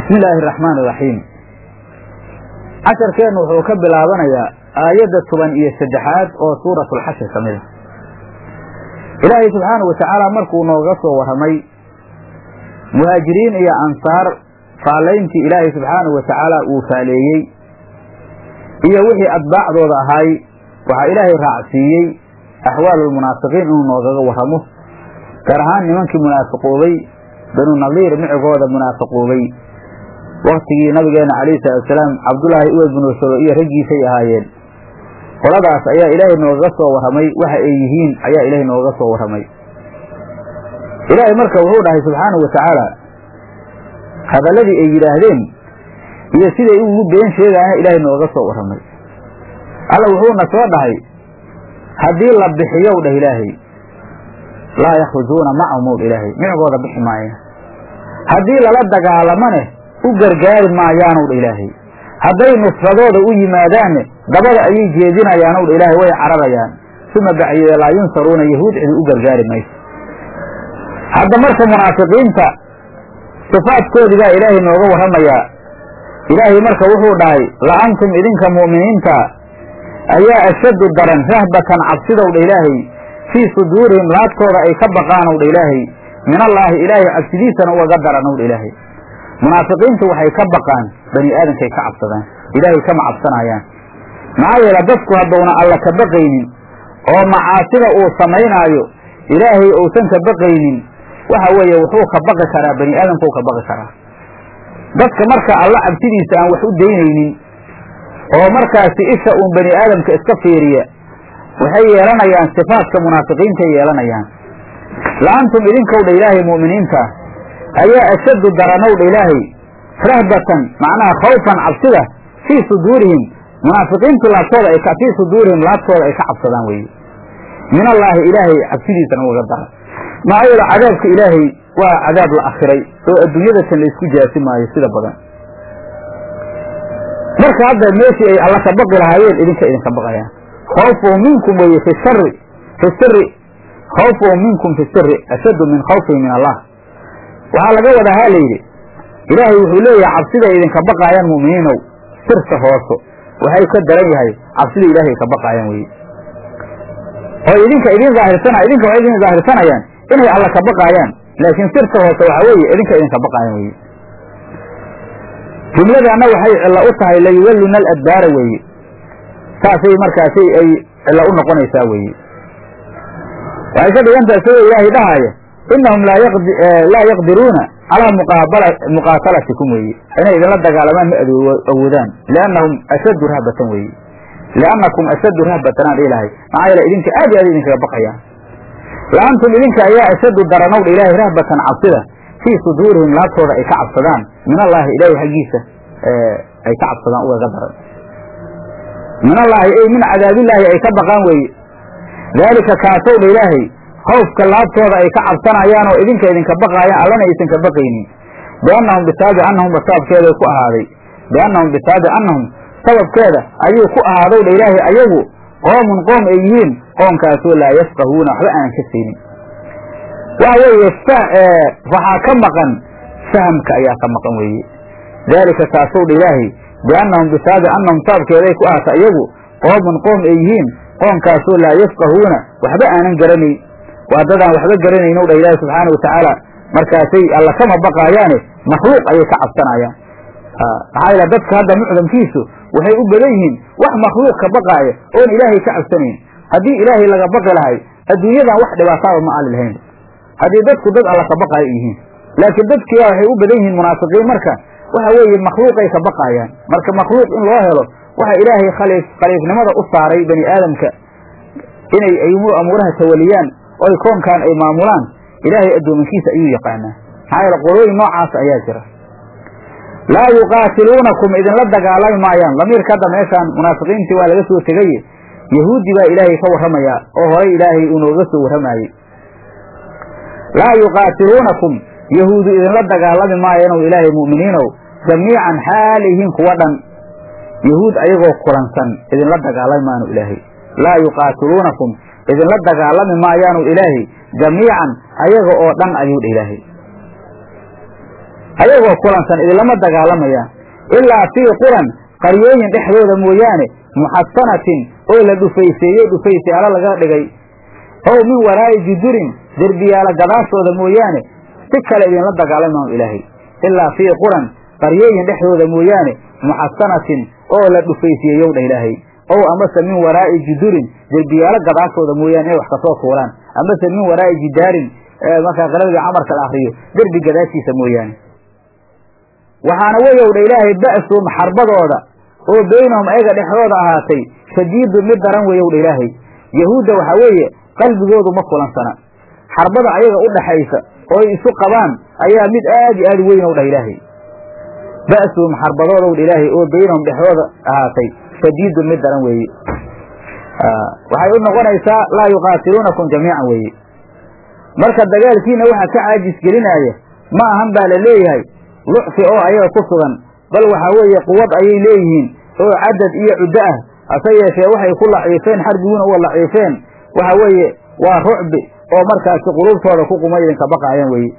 bismi illaahi araxmaan iraxiim casharkeennu wuxuu ka bilaabanayaa aayadda toban iyo saddexaad oo suuratulxashir ka mid a ilaahay subxaana wa tacaala markuu nooga soo warramay muhaajiriin iyo ansaar faallayntii ilaahay subxaanahu wa tacaala uu faaleeyey iyo wixii atbaacdooda ahaay waxaa ilaahay raacsiiyey axwaalulmunaafiqiin inuu noogaga warramo gaar ahaan nimankii munaafiqoobay banu nadiir micigooda munaafiqoobay waktigii nabigeena calayhi salaatusalaam cabdullaahi uwey binu salo iyo raggiisay ahaayeen qoladaas ayaa ilaahay noogaga soo warramay waxa ay yihiin ayaa ilaahay noogaga soo warramay ilaahay marka wuxuu dhahay subxaanahu wa tacaala hadalladii ay yidhaahdeen iyo siday ugu been sheegaana ilaahay nooga soo warramay alla wuxuuna soo dhahay haddii la bixiyow dheh ilaahay laa yakhrujuuna macahumow ilaahay micigooda bixi maaya haddii lala dagaalamane u gargaari maayaanow dha ilaahay hadday nusradooda u yimaadaanne dabada ayay jeedinayaanow dha ilaahay way cararayaan suma bacdiyee laa yunsaruuna yahuud cidi u gargaari mayso hadda marka munaafiqiinta sifaadkoodii baa ilaahay nooga warramayaa ilaahay marka wuxuu dhahay la antum idinka mu'miniinta ayaa ashaddu daran rahbatan cabsidow dha ilaahay fii suduurihim laabtooda ay ka baqaanow dha ilaahay min allaahi ilaahay cabsidiisana ugaga daranow dha ilaahay munaafiqiintu waxay ka baqaan bani aadamkay ka cabsadaan ilaahay kama cabsanayaan maxaa yeele dadku haddowna alla ka baqaynin oo macaasida uu samaynaayo ilaahay uusan ka baqaynin waxa weeye wuxuu ka baqi karaa bani aadamkuu ka baqi karaa dadka marka alla cabsidiisa aan wax u daynaynin oo markaasi isha uun bani aadamka iska fiiriya waxay yeelanayaan sifaadka munaafiqiintay yeelanayaan la-antum idinkow dha ilaahay mu'miniinta ayaa ashaddu daranow dha ilaahay rahbatan macnaha khawfan cabsida fii suduurihim munaafiqiintu laabtooda ay fii suduurihim laabtooda ay ka cabsadaan weeye min allaahi ilaahay cabsidiisana ugaga dara maxaa yeele cadaabka ilaahay waa cadaab la akhiray oo adduunyadatan la isku jaasi maayo sida badan marka hadda meeshii ay alla ka baqi lahaayeen idinka idinka baqayaan khawfuhum minkum weeye fi shari fi siri khawfuhum minkum fi siri ashaddu min khawfihim min allah waxaa laga wadaa ha layidhi ilaahay wuxuu leeyahay cabsiday idinka baqaayaan mu'miniinow sirta hooso waxay ka daran yahay cabsida ilaahay ka baqaayaan weye oo idinka idin aahirsan idinka waxay idin daahirsanayaan inay alla ka baqaayaan laakiin sirta hoose waxaa weeye idinka idinka baqaayaan weye jumladaana waxay cilla u tahay layuwalluna aladbaara weeye saasay markaasi ay cilla u noqonaysaa weeye waxay ka dhigantahay sidoo ilaahay dhahaaya inahum laa yaqdiruuna calaa muqaatalatikum weeye inay idinla dagaalamaan ma awoodaan liannahum ashaddu rahbatan weeye liannakum ashaddu rahbatan aan dhihi lahay maxaa yeele idinka aad iyo aad idinkaga baqayaan la antum idinka ayaa ashaddu daranow dha ilaahay rahbatan cabsida fii suduurihim laabtooda ay ka cabsadaan min allaahi ilaahay xaggiisa ay ka cabsadaan ugaga daran min allaahi ey min cadaabillaahi ay ka baqaan weeye daalika kaasow dha ilaahay khawfka laabtooda ay ka cabsanayaan oo idinka idinka baqaayaan allana aysan ka baqaynin biannahum bisaabi annahum basaabkeeday ku ahaaday biannahum bisaabi annahum sababkeeda ayuu ku ahaadow dha ilaahay ayagu qoomun qoom ay yihiin qoomkaasoo laa yafqahuuna waxba aanan ka saynin waxa weeye waxaa ka maqan fahamka ayaa ka maqan weeye daalika kaasow dha ilaahay biannahum bisaabi annahum sababkeeday ku ahaata iyagu qoomun qoom ay yihiin qoomkaasoo laa yafqahuuna waxba aanan garanayn waa dadaan waxba garanaynow dha ilaahi subxaana watacaala markaasay alla kama baqaayaane makhluuq ayay ka cabsanayaan maxaa yeele dadka hadda mucdamkiisu waxay u badan yihiin wax makhluuq ka baqaaya oon ilaahay ka cabsanayn haddii ilaahay laga baqi lahay adduunyadan wax dhibaataaba ma ali lahayn haddii dadku dad alla ka baqaayo yihiin laakiin dadkiiba waxay u badan yihiin munaafiqiin marka waxa weeye makhluuqay ka baqaayaan marka makhluuq in loo helo waxa ilaahay khaliif khaliifnimada u saaray bani aadamka inay amuuraha tawaliyaan oy koonkan ay maamulaan ilaahay addoomankiisa ayuu yaqaanaa maxaa yeele qolooyin noocaas ayaa jira laa yuqaatiluunakum idinla dagaalami maayaan lamiirka hadda meeshaan munaafiqiintii waa laga soo tegaye yahuudi baa ilaahay ka warramayaa oo horay ilaahay uu nooga soo warramayey laa yuqaatiluunakum yahuudu idinla dagaalami maayanow ilaahay mu'miniinow jamiican xaalihiin kuwa dhan yahuud ayagoo kulansan idinla dagaalami maanu ilaahay laa yuqaatiluunakum idinla dagaalami maayaanu ilaahay jamiican ayaga oo dhan ayuu dha ilaahay ayagoo kulansan idinlama dagaalamayaan ilaa fii quran qaryooyin dhexdooda mooyaane muxasanatin oo la dhufayseeyey dhufaysayaalo laga dhigay ow min waraa'i judurin derbiyaala gadaashooda mooyaane si kale idinla dagaalamaanu ilaahay ilaa fii quran qaryooyin dhexdooda mooyaane muxasanatin oo la dhufaysiyeeyow dha ilaahay ow amase min waraa'i judurin derbiyaalo gadaashooda mooyaane inay wax kasoo tuuraan amase min waraa'i jidaarin markaa qalabiga camarka la akriyo derbi gadaashiisa mooyaane waxaana weyow dha ilaahay ba'suhum xarbadooda oo beynahum ayaga dhexdooda ahaatay shadiidun mid daran weyow dha ilaahay yahuudda waxaa weeye qalbigoodu ma kulansana xarbada ayaga u dhaxaysa oo ay isu qabaan ayaa mid aad iyo aad weyn ow dhah ilaahay ba'suhum xarbadoodow dha ilaahay oo beynahum dhexdooda ahaatay shadiidun mid daran weeye waxay u noqonaysaa laa yuqaatiluunakum jamiican weeye marka dagaalkiina waxa ka caajis gelinaaya ma ahan baa la leeyahay lucfi oo ayaga ku sugan bal waxaa weeye quwad ayay leeyihiin oo cadad iyo cuddo ah hase yeeshee waxay ku laciifeen xarbiguna uwa laciifeen waxa weeye waa rucbi oo markaasi qulubtooda ku quma idinka baqaayaan weeye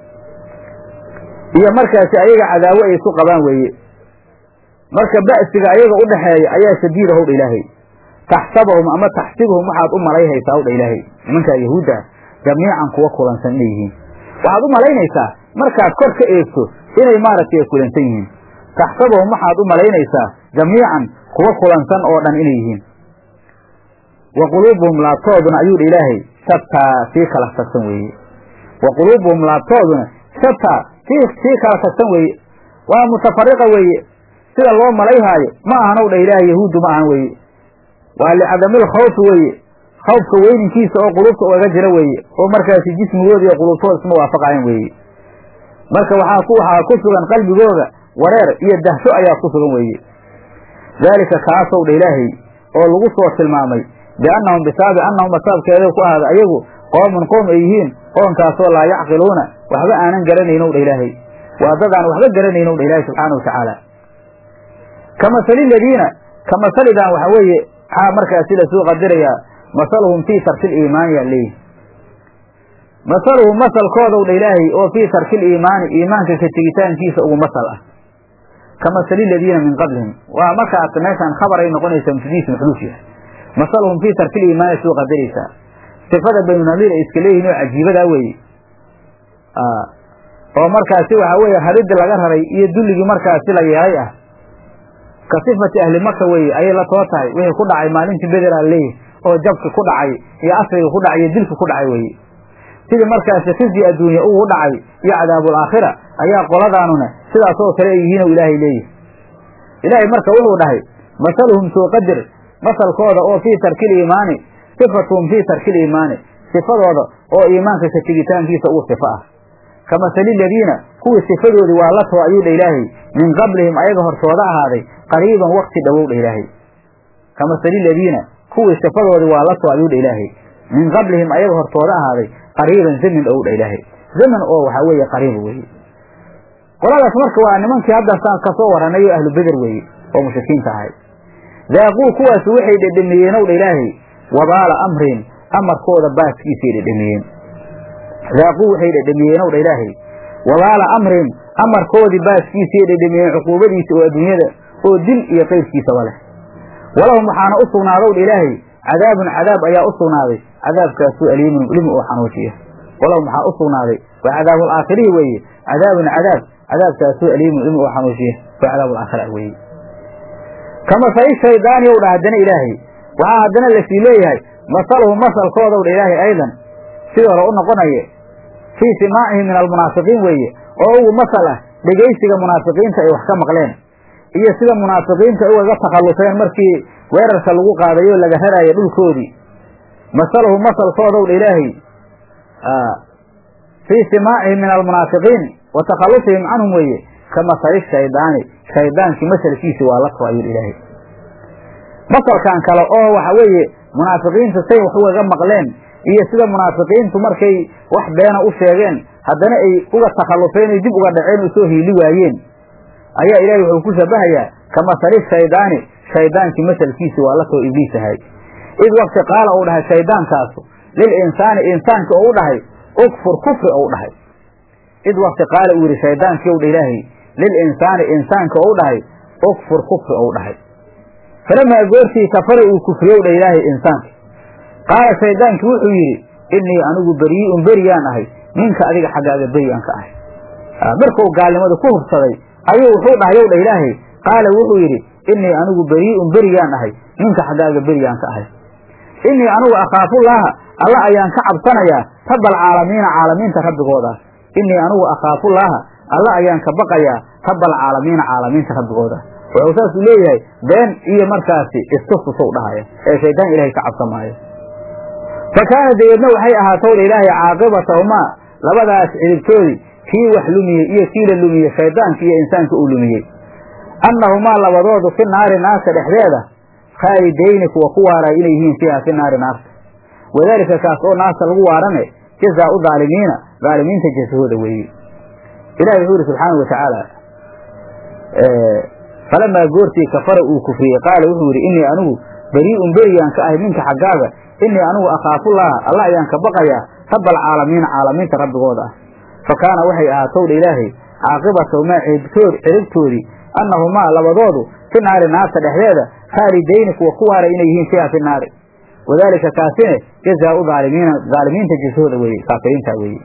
iyo markaasi ayaga cadaawo ay isu qabaan weeye marka ba'siga ayaga u dhaxeeya ayaa shadiida howdha ilaahay taxsabahum ama taxsibuhum waxaad u malayhaysaa howdha ilaahay nimankaa yahuudda ah jamiican kuwa kulansan inay yihiin waxaad u malaynaysaa markaad kor ka eegto inay maaragtay kulansan yihiin taxsabahum waxaad u malaynaysaa jamiican kuwa kulansan oo dhan inay yihiin wa quluubuhum laabtooduna ayuu dha ilaahay shataa sii kala tagsan weeye wa quluubuhum laabtooduna shataa sii sii kala tagsan weeye waa mutafariqa weeye sida loo malayhaayo ma ahanow dha ilaahay yahuuddu ma ahan weeye waa licadamil khawfi weeye khawfka weyninkiisa oo qulubta ugaga jira weeye oo markaasi jismigooda iyo qulubtooda isma waafaqayan weeye marka waxaa ku waxaa ku sugan qalbigooda wareer iyo dahsho ayaa ku sugan weeye daalika kaasow dha ilaahay oo lagu soo tilmaamay biannahum bisaabi annahum asaabkeeda ku ahada ayagu qoomun qoom ay yihiin qoonkaasoo laa yacqiluuna waxba aanan garanaynow dha ilaahay waa dad aan waxba garanaynow dha ilaahay subxaana wa tacaala ka masali ladiina ka masalidan waxa weeye maxaa markaasi lasoo qadirayaa masaluhum fii tarki liimaani yaa leeyihi masaluhum masalkoodaw dha ilaahay oo fii tarki liimaani iimaanka ka tegitaankiisa ugu masal ah ka masali ladiina min qablihim waa markaas meeshaan khabar ay noqonaysaa mufdiis maxduuf yahay masaluhum fii tarki liimaani soo qadaraysaa sifada banu nadiir ay iska leeyihin oo cajiibadaa weeye oo markaasi waxa weeye haridii laga raray iyo dulligii markaasi la yeelay ah ka sifati ahli maka weeye ayay la too tahay wixii ku dhacay maalintii beder aa leeyahy oo jabki ku dhacay iyo asriga ku dhacay iyo dilki ku dhacay weeye sidii markaasi khizi adduunya ugu dhacay iyo cadaabul aakhira ayaa qoladaanuna sidaasoo kale ay yihiin oo ilaahay leeyahy ilaahay marka wuxuu dhahay masaluhum soo qadir masalkooda oo fii tarki liimaani sifatuhum fii tarki liimaani sifadooda oo iimaanka ka tegitaankiisa ugu sifo ah ka masali ladiina kuwii sifadoodii waa la too ayuu dha ilaahay min qablihim ayaga hortooda ahaaday qariiban wakti dhowow dha ilaahay ka masali ladiina kuwii sifadoodii waa la too ayuu dha ilaahay min qablihim ayaga hortooda ahaaday qariiban zamin dhow dha ilaahay zaman oo waxaa weeye qariib weeye qoladaas marka waa nimankii haddasaan kasoo warranay oo ahlu beder weeye oo mushrikiinta ahay daaquu kuwaasi waxay dhedhemiyeen ow dha ilaahay wabaala amrin amarkooda baaskiisay dhedhemiyeen daaquu waxay dhedhemiyeen ow dha ilaahay wabaala amrin amarkoodii baaskiisay dhedhemiyeen cuquubadiisa oo adduunyada oo dil iyo qayrkiisaba leh walahum waxaana u sugnaadow dha ilaahay cadaabun cadaab ayaa u sugnaaday cadaabkaasuu aliimun limi oo xanuujiya walahum waxaa u sugnaaday waa cadaabul aakhirihi weeye cadaabun cadaab cadaabkaasuu aliimun limi oo xanuujiya waa cadaabul aakhira weeye kamasali shaydaani ow dha haddana ilaahay waxaa haddana lasii leeyahay masaluhu masalkoodaw dha ilaahay aydan sidii hore u noqonaya fii simaacihim min almunaafiqiin weeye oo ugu masal ah dhegaysiga munaafiqiinta ay wax ka maqleen iyo sida munaafiqiinta ugaga takhalluseen markii weerarka lagu qaadayo laga raraayo dhulkoodii masaluhu masalkoodaw dha ilaahay fii simaacihim min almunaafiqiin wa takhallusihim canhum weeye ka masali shaydaani shaydaankii masalkiisi waa la too ayuu ilaahay masalkan kale oo waxa weeye munaafiqiinta say wax ugaga maqleen iyo sida munaafiqiintu markay wax beena u sheegeen haddana ay uga takhalluseen ay dib uga dhaceen oo soo hiili waayeen ayaa ilaahay wuxuu ku shabahayaa ka masali shaydaani shaydaankii masalkiisi waa la too ibliis ahay id wakti qaala uu dhahay shaydaankaasu lil insaani insaanki ou u dhahay ukfur kufri ou dhahay id wakti qaala uu yidhi shaydaankii ow dha ilaahay lil insaani insaanka ou dhahay ukfur kufri ou dhahay falamaa goortii kafara uu kufriyow dha ilaahay insaanka qaala shaydaankii wuxuu yidhi innii anigu berii'un beriyaan ahay minka adiga xaggaaga beriyaan ka ahay markuu gaalnimada ku hubsaday ayuu wuxuu dhahay ow dha ilaahay qaala wuxuu yidhi innii anigu berii'un beriyaan ahay minka xaggaaga beriyaan ka ahay innii anigu akhaafullaaha alla ayaan ka cabsanayaa rabbal caalamiina caalamiinta rabbigooda innii anigu akhaafullaaha alla ayaan ka baqayaa rabbal caalamiina caalamiinta rabbigooda wuxuu saasuu leeyahay been iyo markaasi istustusou dhahaya ee shaydaan ilaahay ka cabsamaayo fa kaana dabeedna waxay ahaatowdha ilaahay caaqibatahumaa labadaas cidibtoodii kii wax lumiyey iyo kii la lumiyey shaydaanka iyo insaanka uu lumiyey annahumaa labadoodu fi naari naarta dhexdeeda khaalidayni kuwa ku waaraya inay yihiin fiiha fi naari naarta wadaalika kaas oo naarta lagu waarane jazaau daalimiina daalimiinta jasahooda weeye ilahi wuxuu yidhi subxaana wa tacaala falamaa goortii kafara uu kufriyey qaala wuxuu yidhi innii anigu berii'un beriyaan ka ahay minka xaggaaga innii anigu akhaafullaaha alla ayaan ka baqayaa rabbaalcaalamiina caalamiinta rabbigooda ah fa kaana waxay ahaatowdha ilaahay caaqibatahumaa ciribtoodii annahumaa labadoodu fi naari naarta dhexdeeda khaalidayni kuwa ku waaray inay yihiin fiiha fi naari wadaalika kaasine jazaau daalimiina daalimiinta jasahooda weeye kaafiriinta weeye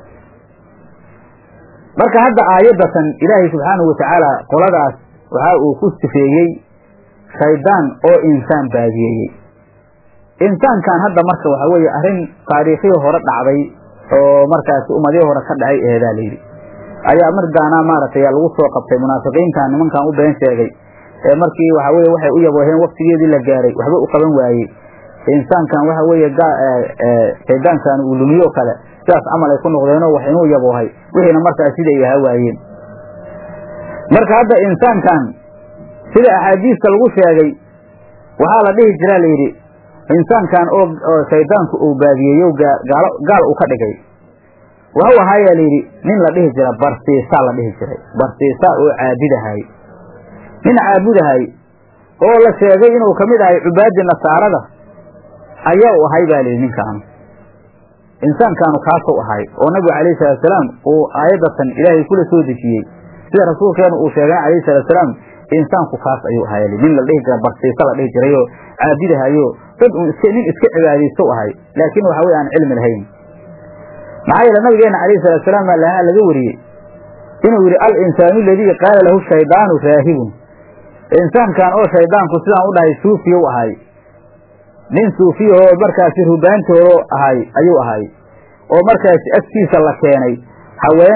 marka hadda aayaddatan ilaahay subxaanahu watacaala qoladaas waxa uu ku sifeeyey shaydaan oo insaan baadiyeeyey insaankan hadda marka waxa weeye arrin taariikhii hore dhacday oo markaasi ummadihii hore ka dhacay eedaa layidhi ayaa mardaana maaragtay lagu soo qabtay munaafiqiintan nimankan u been sheegay ee markii waxa weye waxay u yabooheen waktigeedii la gaaray waxba u qaban waayey insaankan waxa weeye shaydaankan uu lumiyo kale sidaas camal ay ku noqdeenoo wax inuu yaboohay wixiina markaas siday ahaa waayeen marka hadda insaankan sida axaadiista lagu sheegay waxaa la dhihi jiraa layidhi insaankan oo shaydaanku uu baadiyeeyo gaal uu ka dhigay waxuu ahaayaa layidhi nin la dhihi jira barsiisa la dhihi jiray barsiisa oo caabudahay nin caabudahay oo la sheegay inuu kamid ahay cubaadi nasaarada ayaa u ahay baa layidhi ninkaanu insaankaanu kaasuu ahay oo nabigu calayhi salaatusalaam uu aayadatan ilaahay kula soo dejiyey sida rasuulkeenu uu sheegay calayhi salaatusalaam insaanku kaas ayuu ahay nin la dhihi jira barsiisa la dhihi jirayoo caabudahayo dad un iska nin iska cibaadaysto ahay laakiin waxa weye aan cilmi lahayn maxaa yeele nabigeena calayhi salaatusalaam baa lahaa laga wariyey inuu yidhi al insaanu aladii qaala lahu shaydaanu raahibun insaankan oo shaydaanku sidaan u dhahay suufiyow ahay nin suufiyahoo markaasi rubaantoodo ahay ayuu ahay oo markaasi agtiisa la keenay haween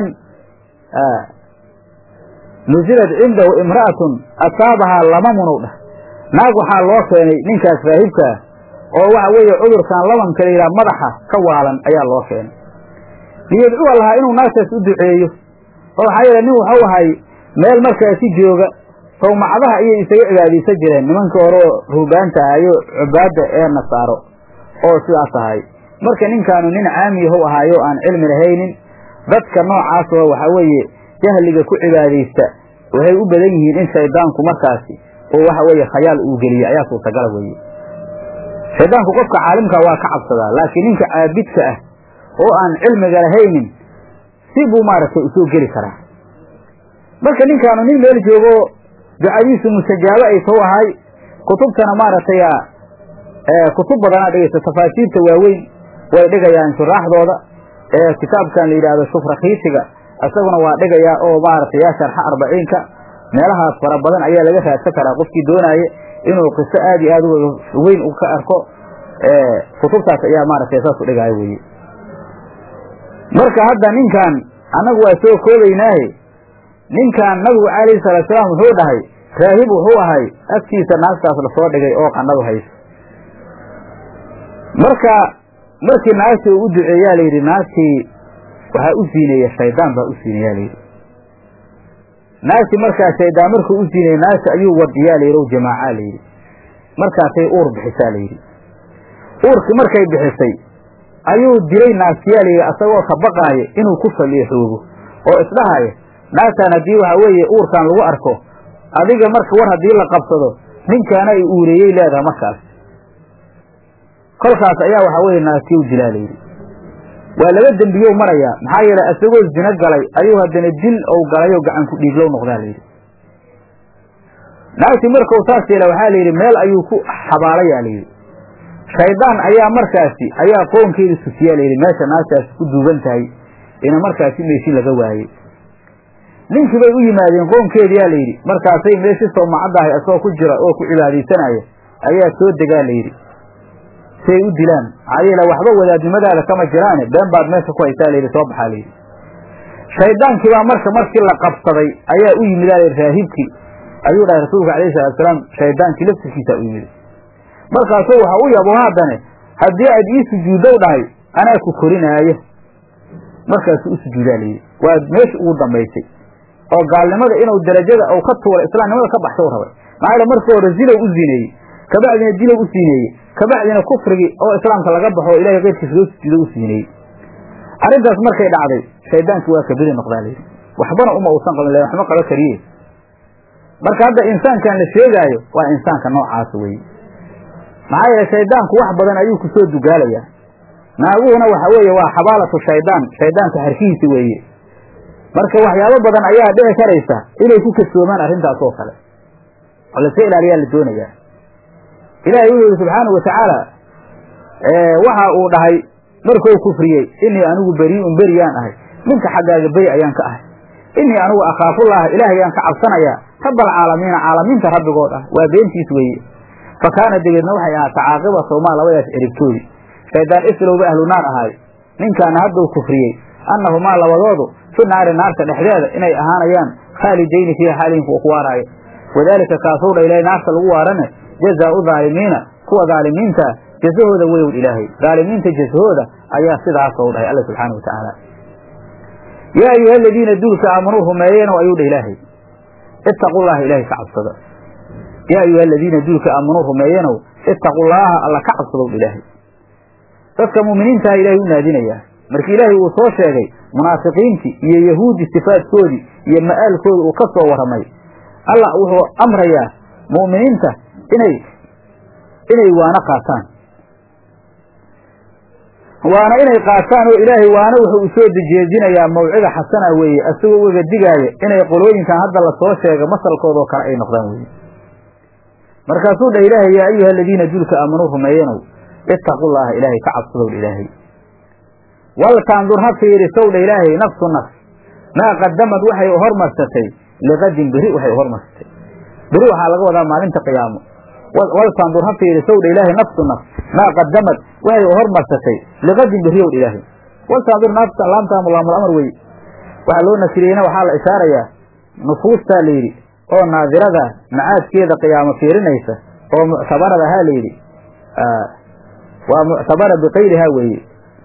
nusilad cindahu imra'atun asaabahaa lamamunow dhah naag waxaa loo keenay ninkaas raahibkaa oo waxa weeye cudurkan labanka la yidhaha madaxa ka waalan ayaa loo keenay liyadcuwa lahaa inuu naagtaas u duceeyo oo waxaa yeele nin waxuu ahay meel markaasi jooga sawmacadaha ayay isaga cibaadaysan jireen nimankii hore oo ruubaanta ahayo cubaadda ee nasaaro oo sidaas ahay marka ninkaanu nin caamiyahow ahaayo aan cilmi lahaynin dadka noocaas oo waxaa weeye jahliga ku cibaadaysta waxay u badan yihiin in shaydaanku markaasi oo waxa weeye khayaal uu geliye ayaa suurtagala weeye shaydaanku qofka caalimka waa ka cabsadaa laakiin ninka caabidka ah oo aan cilmiga lahaynin si buu maaragtay usoo geli karaa marka ninkaanu nin meel joogo ducadiisu mustajaabo ay tow ahay kutubtana maaragtay kutub badanaa dhegaysta tafaasiirta waaweyn way dhigayaan shuraaxdooda ee kitaabkan la yidhaahdo shufrakiisiga isaguna waa dhigayaa oo maaragtay yaa sharxa arbaciinka meelahaas fara badan ayaa laga raadsan karaa qofkii doonaaye inuu qiso aad iyo aad weyn u ka arko kutubtaas ayaa maaragtay saas u dhigaayo weye marka hadda ninkan annagu waa soo koobaynaahe ninkan nabigu calayhi salaatusalaam wuxuu dhahay raahib wuxuu ahay agtiisa naagtaas lasoo dhigay oo qannadu hayso marka markii naagtii uu u duceeyaa layidhi naagtii waxaa u siineeya shaydaan baa u siineeyaa layidhi naagtii markaa shaydaan markuu u siineeyey naagta ayuu wadiyaa layidhi o jamaacaa layidhi markaasay uur bixisaa layidhi uurkii markay bixisay ayuu dilay naagtiyaa layidhi asagoo ka baqaaya inuu ku faliixoogo oo isdhahaya naagtaan haddii waxaa weeye uurkan lagu arko adiga marka war haddii la qabsado ninkaana ay uureeyey leedahay markaas kolkaas ayaa waxaa weeye naagtii u dilaa layidhi waa laba dembiyow marayaa maxaa yeelay isagoo zino galay ayuu haddana dil ou galayoo gacan ku dhiiglow noqdaa layidhi naagtii markau saas yeela waxaa layidhi meel ayuu ku xabaalayaa layidhi shaydaan ayaa markaasi ayaa qoonkeeda tusiyaa layidhi meesha naagtaasi ku duugan tahay ina markaasi meeshi laga waayey ninkii bay u yimaadeen qoonkeediyaa layidhi markaasay meeshii soomacaddahay asagoo ku jira oo ku cibaadaysanaya ayaa soo degaa layidhi si ay u dilaan maxaa yeele waxba wadaadnimadaada kama jiraane been baad meesha ku haysaa layidhi soo baxaa layidhi shaydaankii baa marka markii la qabsaday ayaa u yimid aa raahibkii ayuu dhahay rasuulka alayhi salatusalaam shaydaankii laftirkiisa u yimid markaasuu waxa u yabo haddane haddii aad ii sujuuddow dhahay anaa ku korinaayo markaasuu u sujuudaa layidhi waa meesha ugu dambaysay oo gaalnimada inuu darajada ou ka tuuray islaamnimada ka baxshow rabay maxaa yeele markii hore zilow u zineeyey kabacdina dilow u siineeyey kabacdina kufrigii oo islaamka laga baxo oo ilahay keyrkiisa loo sujuudo u siineeyey arrintaas markay dhacday shaydaankii waa kaberi noqdaa layidhi waxbana uma uusan qabin la waxma qaba kariye marka hadda insaankan la sheegaayo waa insaanka noocaas weeye maxaa yeele shaydaanku wax badan ayuu ku soo dugaalayaa naaguhuna waxa weeye waa xabaalatu shaydaan shaydaanka harkihiisi weeye marka waxyaabo badan ayaa dhici karaysa inay ku kasoomaan arrintaas oo kale oo laska ilaaliyaa la doonayaa ilaahay wuxuu yihi subxaanau watacaala waxa uu dhahay markuu kufriyey inii anigu berii'un beriyaan ahay ninka xaggaaga beri ayaan ka ahay inii anigu akhaafullaha ilaahayaan ka cabsanayaa rabalcaalamiina caalamiinta rabbigood ah waa beentiis weeye fa kaana degeedna waxay ahaata caaqibatomaa labadaas eribtoodi shaydaan islowba ahlu naar ahaay ninkaana hadduu kufriyey annahumaa labadoodu fi naari naarta dhexdeeda inay ahaanayaan khaalidayni fiiha xaalihin kuwa ku waaraayo wadaalika kaasuu dha ilahay naarta lagu waarane jazaau dhaalimiina kuwa dhaalimiintaa jasahooda weyow ilaahay dhaalimiinta jasahooda ayaa sidaasou dhahay alla subxaana wa tacaala yaa ayuha aladiina duulka aamanuu rumeeyeeno ayuu dhah ilaahay ittaqullaha ilaahay ka cabsada yaa ayuha aladiina duulka aamanuu rumeeyenow ittaqullaaha alla ka cabsadow ilaahay dadka muuminiintaha ilaahay u naadinayaa markii ilaahay uu soo sheegay munaafiqiintii iyo yahuudi sifaadkoodii iyo ma'aalkooda uu ka soo warramay allah wuxuu amrayaa mu'miniinta inay inay waano qaataan waana inay qaataan oo ilaahay waana wuxuu u soo dejeejinayaa mawcida xasana weeye asagoo uga digaaya inay qolooyinkan hadda lasoo sheega masalkoodoo kale ay noqdaan weeye markaasuu dhah ilaahay yaa ayuha aladiina duulka aamanuu rumeeyenow ittaqullaaha ilaahay ka cabsadow dha ilaahay waltandur ha fiirisow dha ilaahay nafsu nafs maa qadamad waxay hormarsatay liqadin beri waxay hormarsatay beri waxaa laga wadaa maalinta qiyaamo waltandur ha fiirisow dha ilaahay nafsu nafs maa qadamad waxay hormarsatay liqadin beriyow dha ilaahay waltandur nafsa laamtaamu laamul amar weye waxaa loo nasiriyeyna waxaa la ishaarayaa nufuustaa la yidhi oo naadirada macaadkeeda qiyaamo fiirinaysa oo muctabarada ahaa la yidhi waa muctabara bikayrihaa weeye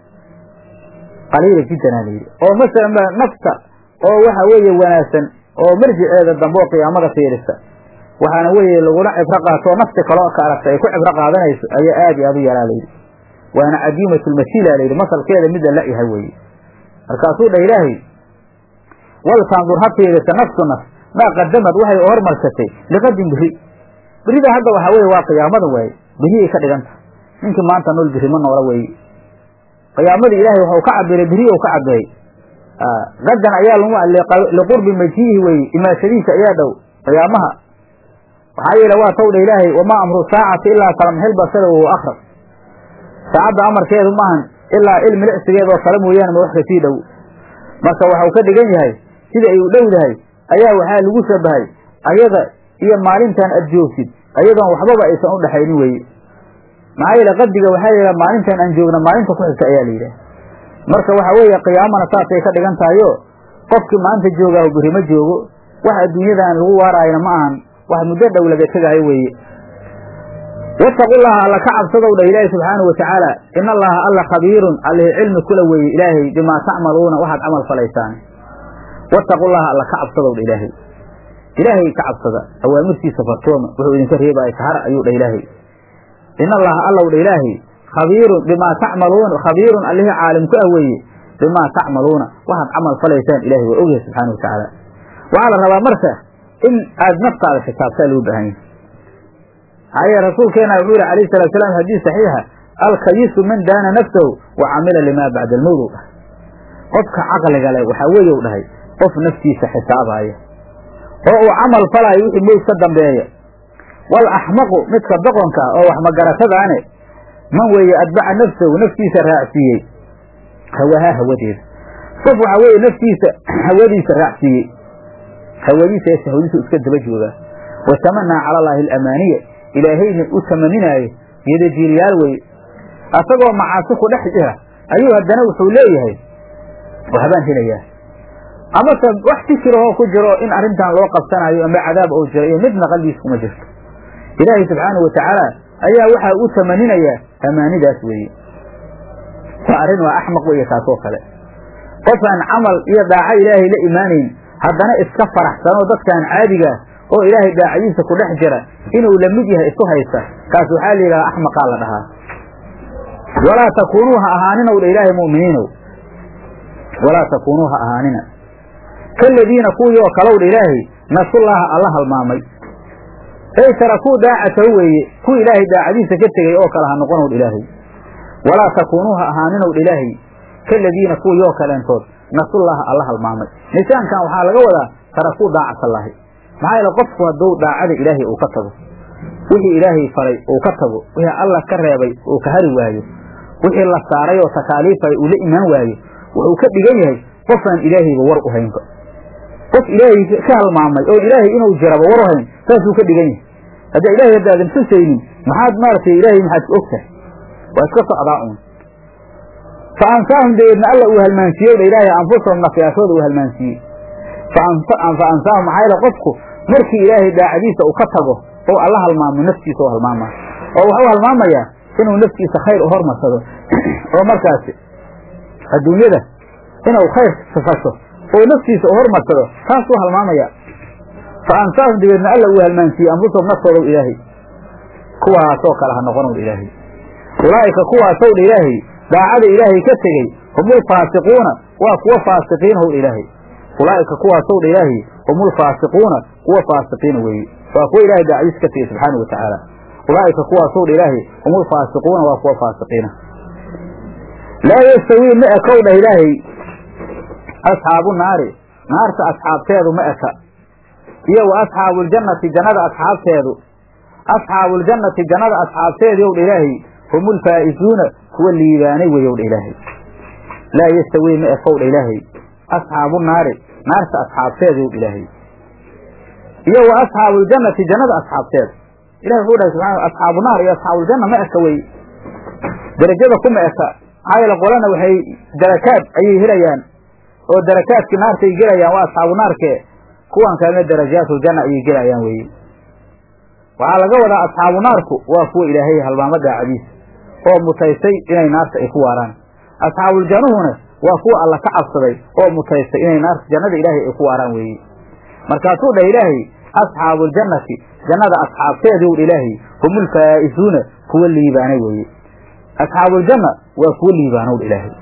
qaliila jiddan aa layidhi oo masalan nafta oo waxa weeye wanaagsan oo marjiceeda dambe oo qiyaamada fiirisa waxaana weeye lagula cibro qaatoo nafti kaloo ka aragta ay ku cibro qaadanayso ayaa aad iyo aad u yaraa layidhi waana cadiimatulmasiila layidhi masalkeeda mid la la-yahay weeye markaasuu dhah ilaahay waltandur ha fiirisa nafsu nafs maa qadamad waxay hormarsatay liqadin beri berida hadda waxaa weye waa qiyaamada waaye beriyay ka dhiganta ninkii maanta nool beri ma noola weeye qiyaamadii ilaahay waxau ka cabiray beriyow ka cabiray qadan ayaa liqurbi majiihi weye imaashadiisa ayaa dhow qiyaamaha waxaa yeele waa tawdha ilaahay wamaa amru saacati ilaa kalamxil basada wahuwa akrab saacadda amarkeedu maahan ilaa il milicsigeed oo kale mooyaane ma wax kasii dhow marka waxau ka dhigan yahay sida ay u dhowdahay ayaa waxaa lagu shabahay ayada iyo maalintan aad joogtid ayadoon waxbaba aysan u dhexaynin weye maxaa yeele qadiga waxaa yidhaha maalintan aan joogna maalinta ku xigta ayaa la yidhaha marka waxa weeye qiyaamana saasay ka dhigan tahayo qofkii maanta joogaahu beri ma joogo wax adduunyadan lagu waaraayna ma ahan wax muddo dhow laga tegayo weeye wattaqullaha alla ka cabsadow dha ilaahi subxaanahu watacaala in allaha alla khabiirun allihi cilmi kula weeye ilaahay bimaa tacmaluuna waxaad camal falaysaan wattaqullaha alla ka cabsadow dha ilaahay ilaahay ka cabsada awaamirtiisa fartooma wuxuu idinka reebaya kahara ayuu dha ilaahay in allaha allow dha ilaahay khabiirun bimaa tacmaluuna khabiirun allihii caalim ku ah weeye bimaa tacmaluuna waxaad camal falaysaan ilahay waa ogyahay subxaana watacaala waxaa la rabaa marka in aad naftaada xisaabtaa loo baahan yahay maxaa yeele rasuulkeena wuxuu yihi alayh salatu salaam xadiis saxiixa alkayisu man daana nafsahu wa camila limaa bacda almowt qofka caqliga leh waxaa weeye u dhahay qof naftiisa xisaabaya oo uu camal falaayo wixii mowd ka dambeeya wal axmaqu midka doqonka ah oo wax magaratadaane man weeye adbaca nafsahu naftiisa raacsiiyey hawahaa hawadeeda qof waxaa weeye naftiisa hawadiisa raacsiiyey hawadiisa ee shahwadiisu iska daba joogaa wa tamanaa cala allaahi alamaaniya ilaahayna u tamaninaayo geedajiiliyaal weye asagoo macaasi ku dhex jira ayuu haddana wuxuu leeyahay waxbaan helayaa amase wax fikirahoo ku jiro in arrintan loo qabsanayo ama cadaab ou jiro iyo midna qalbigiis kuma jirto ilaahay subxaanahu watacaala ayaa waxaa u tamaninayaa amaanidaas weeye waa arrin waa axmaq weeye kaasoo kale qofaan camal iyo daaco ilaahay la imaanayn haddana iska faraxsanoo dadkaan caadigaa oo ilaahay daacadiisa ku dhex jira inuu la mid yahay isu haysta kaas waxaa la yidhaha axmaqaa la dhahaa walaa takuunuu ha ahaaninow dha ilaahay mu'miniinow walaa takuunuu ha ahaanina kaladiina kuwii oo kalow dha ilaahay nasullaaha alla halmaamay ey tarakuu daacatahu weeye kuwii ilaahay daacadiisa ka tegey oo kale ha noqonow dha ilaahay walaa takuunuu ha ahaaninow dha ilaahay kaladiina kuwii oo kaleentood nasullaaha alla halmaamay nisaankan waxaa laga wadaa tarakuu daacatallaahi maxaa yeele qofku hadduu daacada ilaahay uu ka tago wixii ilaahay faray uu ka tago wixii alla ka reebay uu ka hari waayo wixii la saaray oo takaaliifay uu la imaan waayo wuxuu ka dhigan yahay qofaan ilaahayba war u haynba qof ilaahay ka halmaamay oo ilaahay inuu jiraba war u hayn saasuu ka dhigan yahay haddaa ilahay haddaadan xusaynin maxaad maaragtay ilaahay maxaad og tahay waa iska socdaa uun fa ansaahum dabeedna alla uu halmaansiiyey dha ilaahay anfusahum nafyaashooda uu halmaansiiyey fa ansaahum maxaa yeele qofku markii ilaahay daacadiisa uu ka tago oo alla halmaamo naftiisa oo halmaama oo wuxuu halmaamayaa inuu naftiisa khayr u hormarsado oo markaasi adduunyada inuu khayr sifasho oo naftiisa u hormarsado taasuu halmaamaya fa ansaahum dabeedna alla uu halmaansiiyey anfusahum naftoodaw ilaahay kuwaasoo kale ha noqonow ilaahay ulaa'ika kuwaasow dha ilaahay daacada ilaahay ka tegey humulfaasiquuna waa kuwa faasiqiinhow dha ilaahay ulaa'ika kuwaasow dha ilaahay humulfaasiquuna kuwa faasiqiina weeye waa kuwa ilahay daacadiis ka tegey subxaana wa tacaala ulaa'ika kuwaasow dha ilaahay humulfaasiquuna waa kuwa faasiqiina laa yastawii ma ekow dhah ilaahay asxaabu naari naarta asxaabteedu ma eka iyo wa asxaabuuljannati jannada asxaabteedu asxaabuuljannati jannada asxaabteedii ow dha ilaahay hum ulfaa'izuuna kuwa liibaanay weyow dha ilaahay laa yastawii ma ekow dha ilaahay asxaabu naari naarta asxaabteedii ow ilaahay iyo wa asxaabuuljannati jannada asxaabteeda ilahi wuxuu dhahay subxana asxaabu naar iyo asxaabuuljanna ma eka wey derajada kuma eka maxaa yeele qolana waxay darakaad ayay helayaan oo darakaadkii naartay gelayaan waa asxaabu naarke kuwan kalena darajaatuljanna ayay gelayaan weye waxaa laga wadaa asxaabu naarku waa kuwa ilaahay halmaamo daacadiisa oo mutaystay inay naarta ay ku waaraan asxaabuuljannuhuna waa kuwa alla ka cabsaday oo mutaystay inay naarta jannada ilaahay ay ku waaraan weeye markaasuu dhah ilaahay asxaabuuljannati jannada asxaabteedii u ilaahay humulfaa'izuuna kuwa liibaanay weeye asxaabuuljanna waa kuwa liibaanow dha ilaahay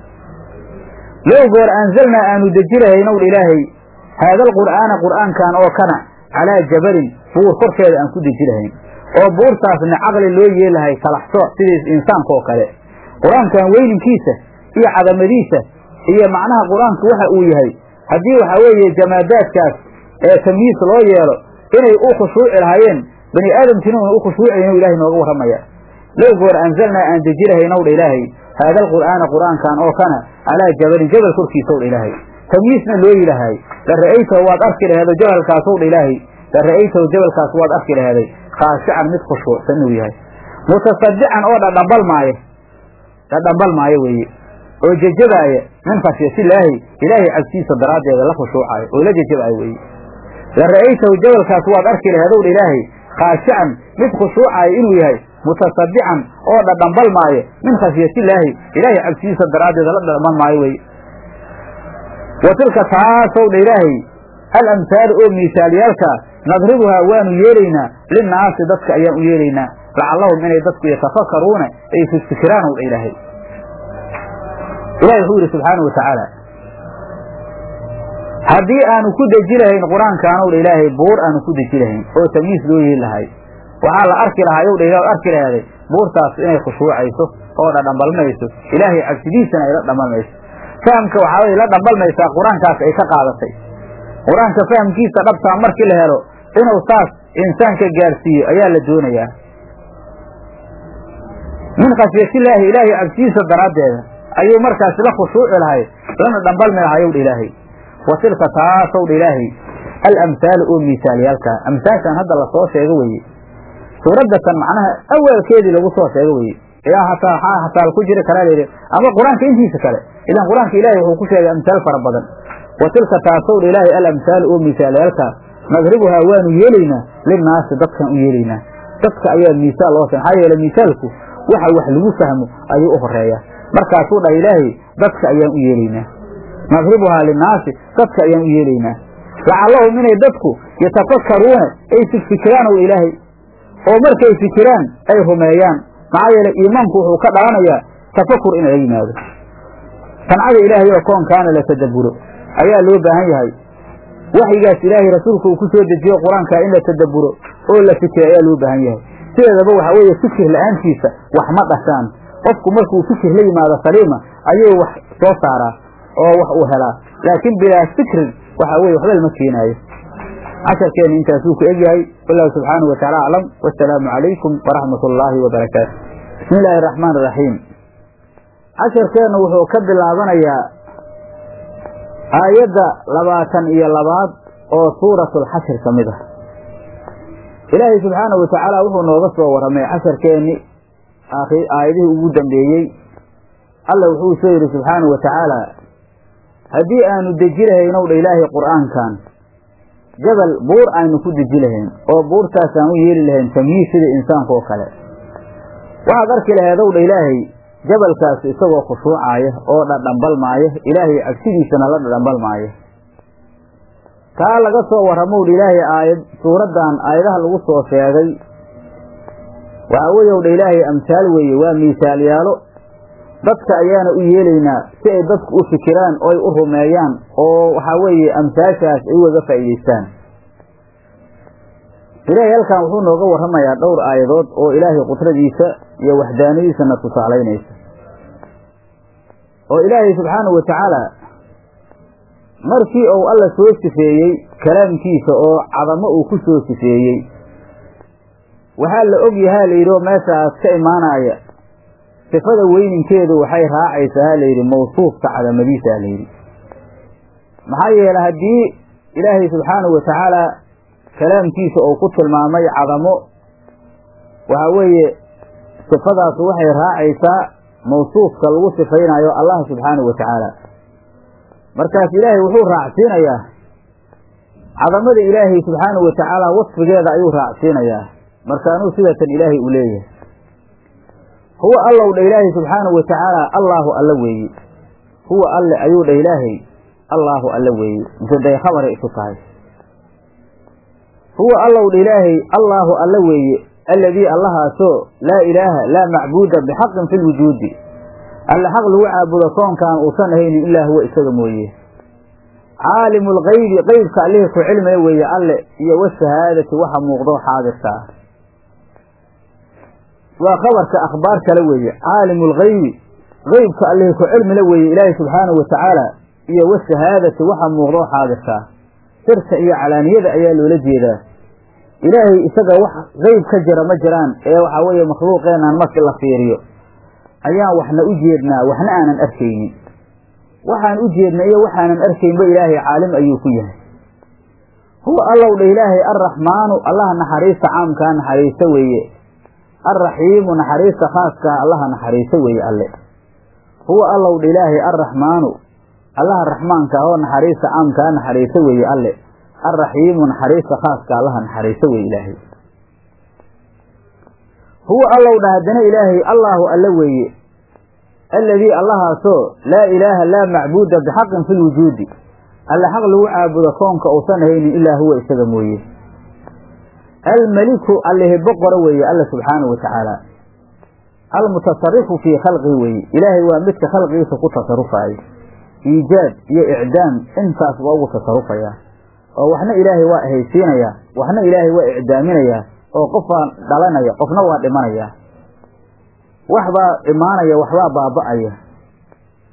low goor anzalnaa aanu deji lahaynow dha ilaahay haada alqur'aana qur'aankan oo kana calaa jabalin buur korkeeda aan ku deji lahayn oo buurtaasna caqli loo yeelahay talaxso sidiis insaanka oo kale qur-aankan weyninkiisa iyo cadamadiisa iyo macnaha qur-aanku waxa uu yahay haddii waxaa weeye jamaadaadkaas ee tamyiis loo yeelo inay u khushuuci lahaayeen bani aadamkiina una u khushuucaynu ilahay nooga warramaya low goor anzalnaa aan deji lahaynow dha ilaahay haada alqur'aana qur'aankan oo kana calaa jabalin jabal korkiisow dha ilaahay tamyiisna loo yilahay la ra'aytahu waad arki laheedo jabalkaasow dha ilaahay la ra'aytahu jabalkaas waad arki laheeday khaashican mid khushuucsan inuu yahay mutasadican oo dhadhambal maayo dhadhambal maayo weeye oo jejabaaya min khashyatillaahi ilaahay cabsiisa daraaddeeda la khushuucaayo oo la jejabaayo weeye la ra'aytahu jabalkaas waad arki laheedow dha ilaahay khaashican mid khushuucaayo inuu yahay mutasadican oo dhadhambal maayo min khashyatillaahi ilaahay cabsidiisa daraaddeeda la dhadhambal maayo weye wa tilka taasow dha ilaahay alamhaalu oo miisaalyaalkaa nadribuhaa waanu yeelaynaa linnaasi dadka ayaan u yeelaynaa lacallahum inay dadku yatafakaruuna ay fikfikiraan ow dha ilaahay ilahi wuxuu yidhi subxaana wa tacaala haddii aanu ku deji lahayn qur-aankaanow dha ilaahay buur aanu ku deji lahayn oo tamyiis loo yeeli lahay waxaa la arki lahaa yow dha ilah arki lahaaday buurtaas inay khushuucayso oo dhadhambalmayso ilaahay cabsidiisana ay la dhambalmayso fahamka waxaa weye la dhambalmaysaa qur-aankaas ay ka qaadatay qur-aanka fahamkiisa dhabtaa markii la helo inuu saas insaanka gaarsiiyo ayaa la doonayaa min khashyatillaahi ilaahay cabsidiisa daraaddeeda ayuu markaas la khushuuci lahay lana dhambalmi lahayow dha ilaahay wa tilka taasow dha ilaahay alamhaalu oo miisaalyaalkaa amsaashan hadda lasoo sheego weye suuraddatan macnaha awaalkeedii lagu soo sheego weye ilaa hataa waxaa hataal ku jiri karaa layidhi ama qur-aanka intiisa kale ilaan qur-aanka ilaahay wuxuu ku sheegay amsaal fara badan wa tilka taasow dha ilaahay alamhaalu oo miisaalyaalkaa nadribuhaa waanu yeelaynaa linnaasi dadkan u yeelaynaa dadka ayaa miisaal loo maxaa yeele miisaalku waxa wax lagu fahmo ayuu u horeeya markaasuu dhaha ilaahay dadka ayaan u yeelaynaa nadribuhaa linnaasi dadka ayaan u yeelaynaa lacallahum inay dadku yatafakkaruuna ay fikfikiraan ow ilaahay oo markay fikiraan ay rumeeyaan maxaa yeele iimaanku wuxuu ka dhalanayaa tafakur in laga yimaado sancada ilaahay oo koonkaana la tadabburo ayaa loo baahan yahay waxyigaas ilaahay rasuulka uu ku soo dejiyo qur-aanka in la tadabburo oo la fikiro ayaa loo baahan yahay sideedaba waxa weeye fikir la-aantiisa wax ma dhashaan qofku markuu fikir la yimaado saliima ayuu wax soo saaraa oo wax uu helaa laakiin bilaa fikrin waxa weye waxba lama keenaayo casharkeena intaasuu ku egyahay wallahu subxaanahu wataala aclam wasalaamu calaykum waraxmat ullaahi wabarakaatu bismi illaahi araxmaan iraxiim casharkeenna wuxuu ka bilaabanayaa aayadda labaatan iyo labaad oo suuratulxashir ka mid ah ilaahay subxaanahu watacaala wuxuu nooga soo warramay casharkeenni aayadihii ugu dambeeyey alla wuxuu soo yidhi subxaanahu watacaala haddii aanu deji lahaynow dha ilaahay qur'aankan jabal buur aynu ku deji lahayn oo buurtaasaan u yeeli lahayn tamyiid sida insaanka oo kale waxaad arki laheedow dha ilaahay jabalkaas isagoo khushuucaaya oo dhadhambalmaaya ilaahay cabsidiisana la dhadhambalmaaya kaa laga soo warramow dha ilaahay aayad suuraddan aayadaha lagu soo sheegay waxaa weeyow dha ilaahay amsaal weeye waa miisaalyaalo dadka ayaana u yeelaynaa si ay dadku u fikiraan oo ay u rumeeyaan oo waxaa weeye amsaashaas ay ugaga faa'iidaystaan ilaahay halkan wuxuu nooga warramayaa dhowr aayadood oo ilaahay qudradiisa iyo waxdaanadiisana tusaalaynaysa oo ilaahay subxaanahu wa tacaala markii uu alla soo sifeeyey kalaamkiisa oo cadamo uu ku soo sifeeyey waxaa la og yahaa layidhi oo meeshaas ka imaanaya sifada weyninkeedu waxay raacaysaa ha layidhi mawsuufka cadamadiisa ha layidhi maxaa yeele haddii ilaahay subxaanahu wa tacaala kalaamkiisa uu ku tilmaamay cadamo waxaa weeye sifadaasu waxay raacaysaa mawsuufka lagu sifaynayo allah subxaanahu wa tacaala markaas ilaahay wuxuu raacsiinayaa cadamada ilaahay subxaanahu wa tacaala wasfigeeda ayuu raacsiinayaa markaanuu sidatan ilaahay uu leeyahay huwa allow dha ilaahay subxaanahu wa tacaala allaahu alla weeye huwa alle ayuu dha ilaahay allaahu alla weeye mutaday khabaray isu tahay huwa allow dha ilaahay allaahu alla weeye alladii allahaasoo laa ilaaha laa macbuuda bixaqin fi lwujuudi alle xaq lagu caabudo koonkaan uusan ahaynin ilaa huwa isaga mooye caalimu lgaybi qeybka allihii ku cilmiga weeye alle iyo washahaadati waxa muuqdo xaadirka ah waa khabarka akhbaar kale weeye caalimu lgaybi qeybka allihii ku cilmila weeye ilaahay subxaanahu wa tacaala iyo washahaadati waxa muuqdo xaadirka ah sirta iyo calaaniyada ayaa loola jeedaa ilaahay isaga wax qeyb ka jira ma jiraan ee waxaa weeye makhluuqeenan markii la fiiriyo ayaan waxna u jeednaa waxna aanan arkaynin waxaan u jeedna iyo waxaanan arkaynba ilaahay caalim ayuu ku yahay huwa allow dha ilaahay arraxmaanu allaha naxariista caamkaa naxariista weeye alraxiimu naxariista khaaskaa allaha naxariista weeye alle huwa allow dha ilaahay arraxmaanu allaha raxmaanka oo naxariista caamkaa naxariista weeye alle alraxiimu naxariista khaaska allaha naxariista weeye ilaahay huwa allow dha haddana ilaahay allaahu alla weeye alladii allahaasoo laa ilaaha laa macbuuda bixaqin fi lwujuudi alle xaq lagu caabudo koonka uusan ahaynin ilaa huwa isaga mooye almeliku allihi boqora weeye alla subxaanahu wa tacaala almutasarifu fii khalqihi weeye ilaahay waa midka khalqigiisa ku tasarufaayo iijaad iyo icdaam intaas waa ugu tasarufayaa oo waxna ilaahay waa ahaysiinayaa waxna ilaahay waa icdaaminayaa oo qofbaa dhalanaya qofna waa dhimanaya waxbaa imaanaya waxbaa baaba'aya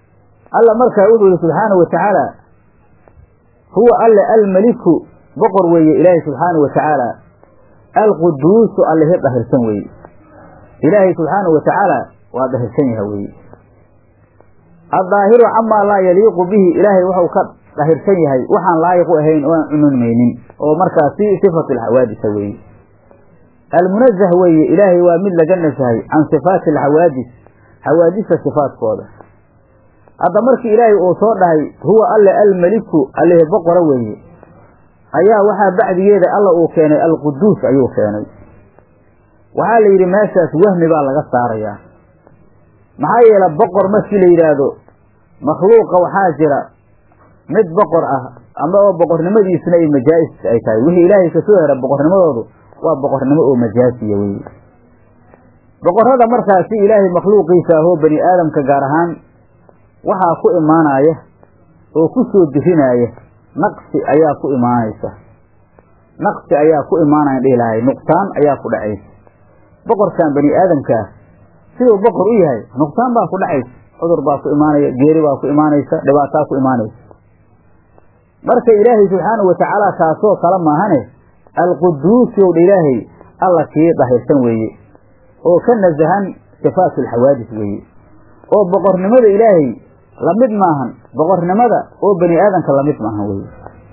alla markaa wuxuu yihi subxaanahu watacaala huwa alle almeliku boqor weeye ilaahay subxaanahu watacaala alquduusu allihi dhahirsan weeye ilaahay subxaanahu watacaala waa dhahirsan yaha weeye addaahiru camaa laa yaliiqu bihi ilaahay waxau ka dhahirsan yahay waxaan laayiqu ahayn oo aan cununmaynin oo markaasi sifatu alxawaadisa weeye almunazah weeye ilaahay waa mid laga nasahay can sifaati alxawaadis xawaadista sifaadkooda hadda markii ilaahay uu soo dhahay huwa alle almeliku allihi boqora weeye ayaa waxaa bacdigeeda alla uu keenay alquduus ayuu keenay waxaa la yidhi meeshaas wahmi baa laga saarayaa maxaa yeele boqor markii la yidhaahdo makhluuqa waxaa jira mid boqor ah ama oo boqornimadiisuna ay majaa'is ay tahay wixii ilaahay kasoo hera boqornimadoodu waa boqornimo oo majaasiya weye boqorrada markaasi ilaahay makhluuqiisa ahoo bani aadamka gaar ahaan waxaa ku imaanaya oo ku soo dirinaaya naqsi ayaa ku imaanaysa naqsi ayaa ku imaanaya dhihi lahay nuqsaan ayaa ku dhacaysa boqorkan bani aadamkaa siduu boqor u yahay nuqsaan baa ku dhacaysa cudur baa ku imaanaya geeri baa ku imaanaysa dhibaataa ku imaanaysa marka ilaahay subxaanahu watacaala taasoo kale maahane alquduusi ow dha ilaahay alla kii dhahirsan weeye oo ka nasahan sifaatu alxawaadis weeye oo boqornimada ilaahay lamid maahan boqornimada oo bani aadamka lamid maahan weye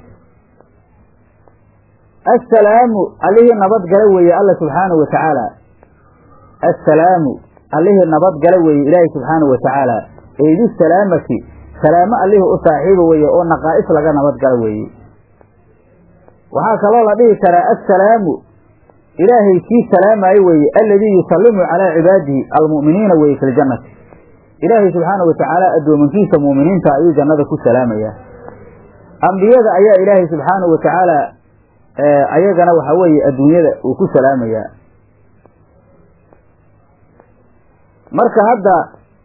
assalaamu allihii nabadgala weeye alla subxaanahu wa tacaala assalaamu allihii nabadgala weeye ilaahay subxaanahu wa tacaala eydu salaamati salaamo allihii u saaxiiba weeye oo naqaa'is laga nabadgala weeye waxaa kaloo la dhihi karaa assalaamu ilaahay kii salaamaayo weeye alladii yusallimu calaa cibaadihi almu'miniina weeye fi ljannati ilaahay subxaanahu watacaala addoomankiisa mu'miniinta ayuu jannada ku salaamayaa ambiyada ayaa ilaahay subxaanahu watacaala ayagana waxaa weeye adduunyada uu ku salaamayaa marka hadda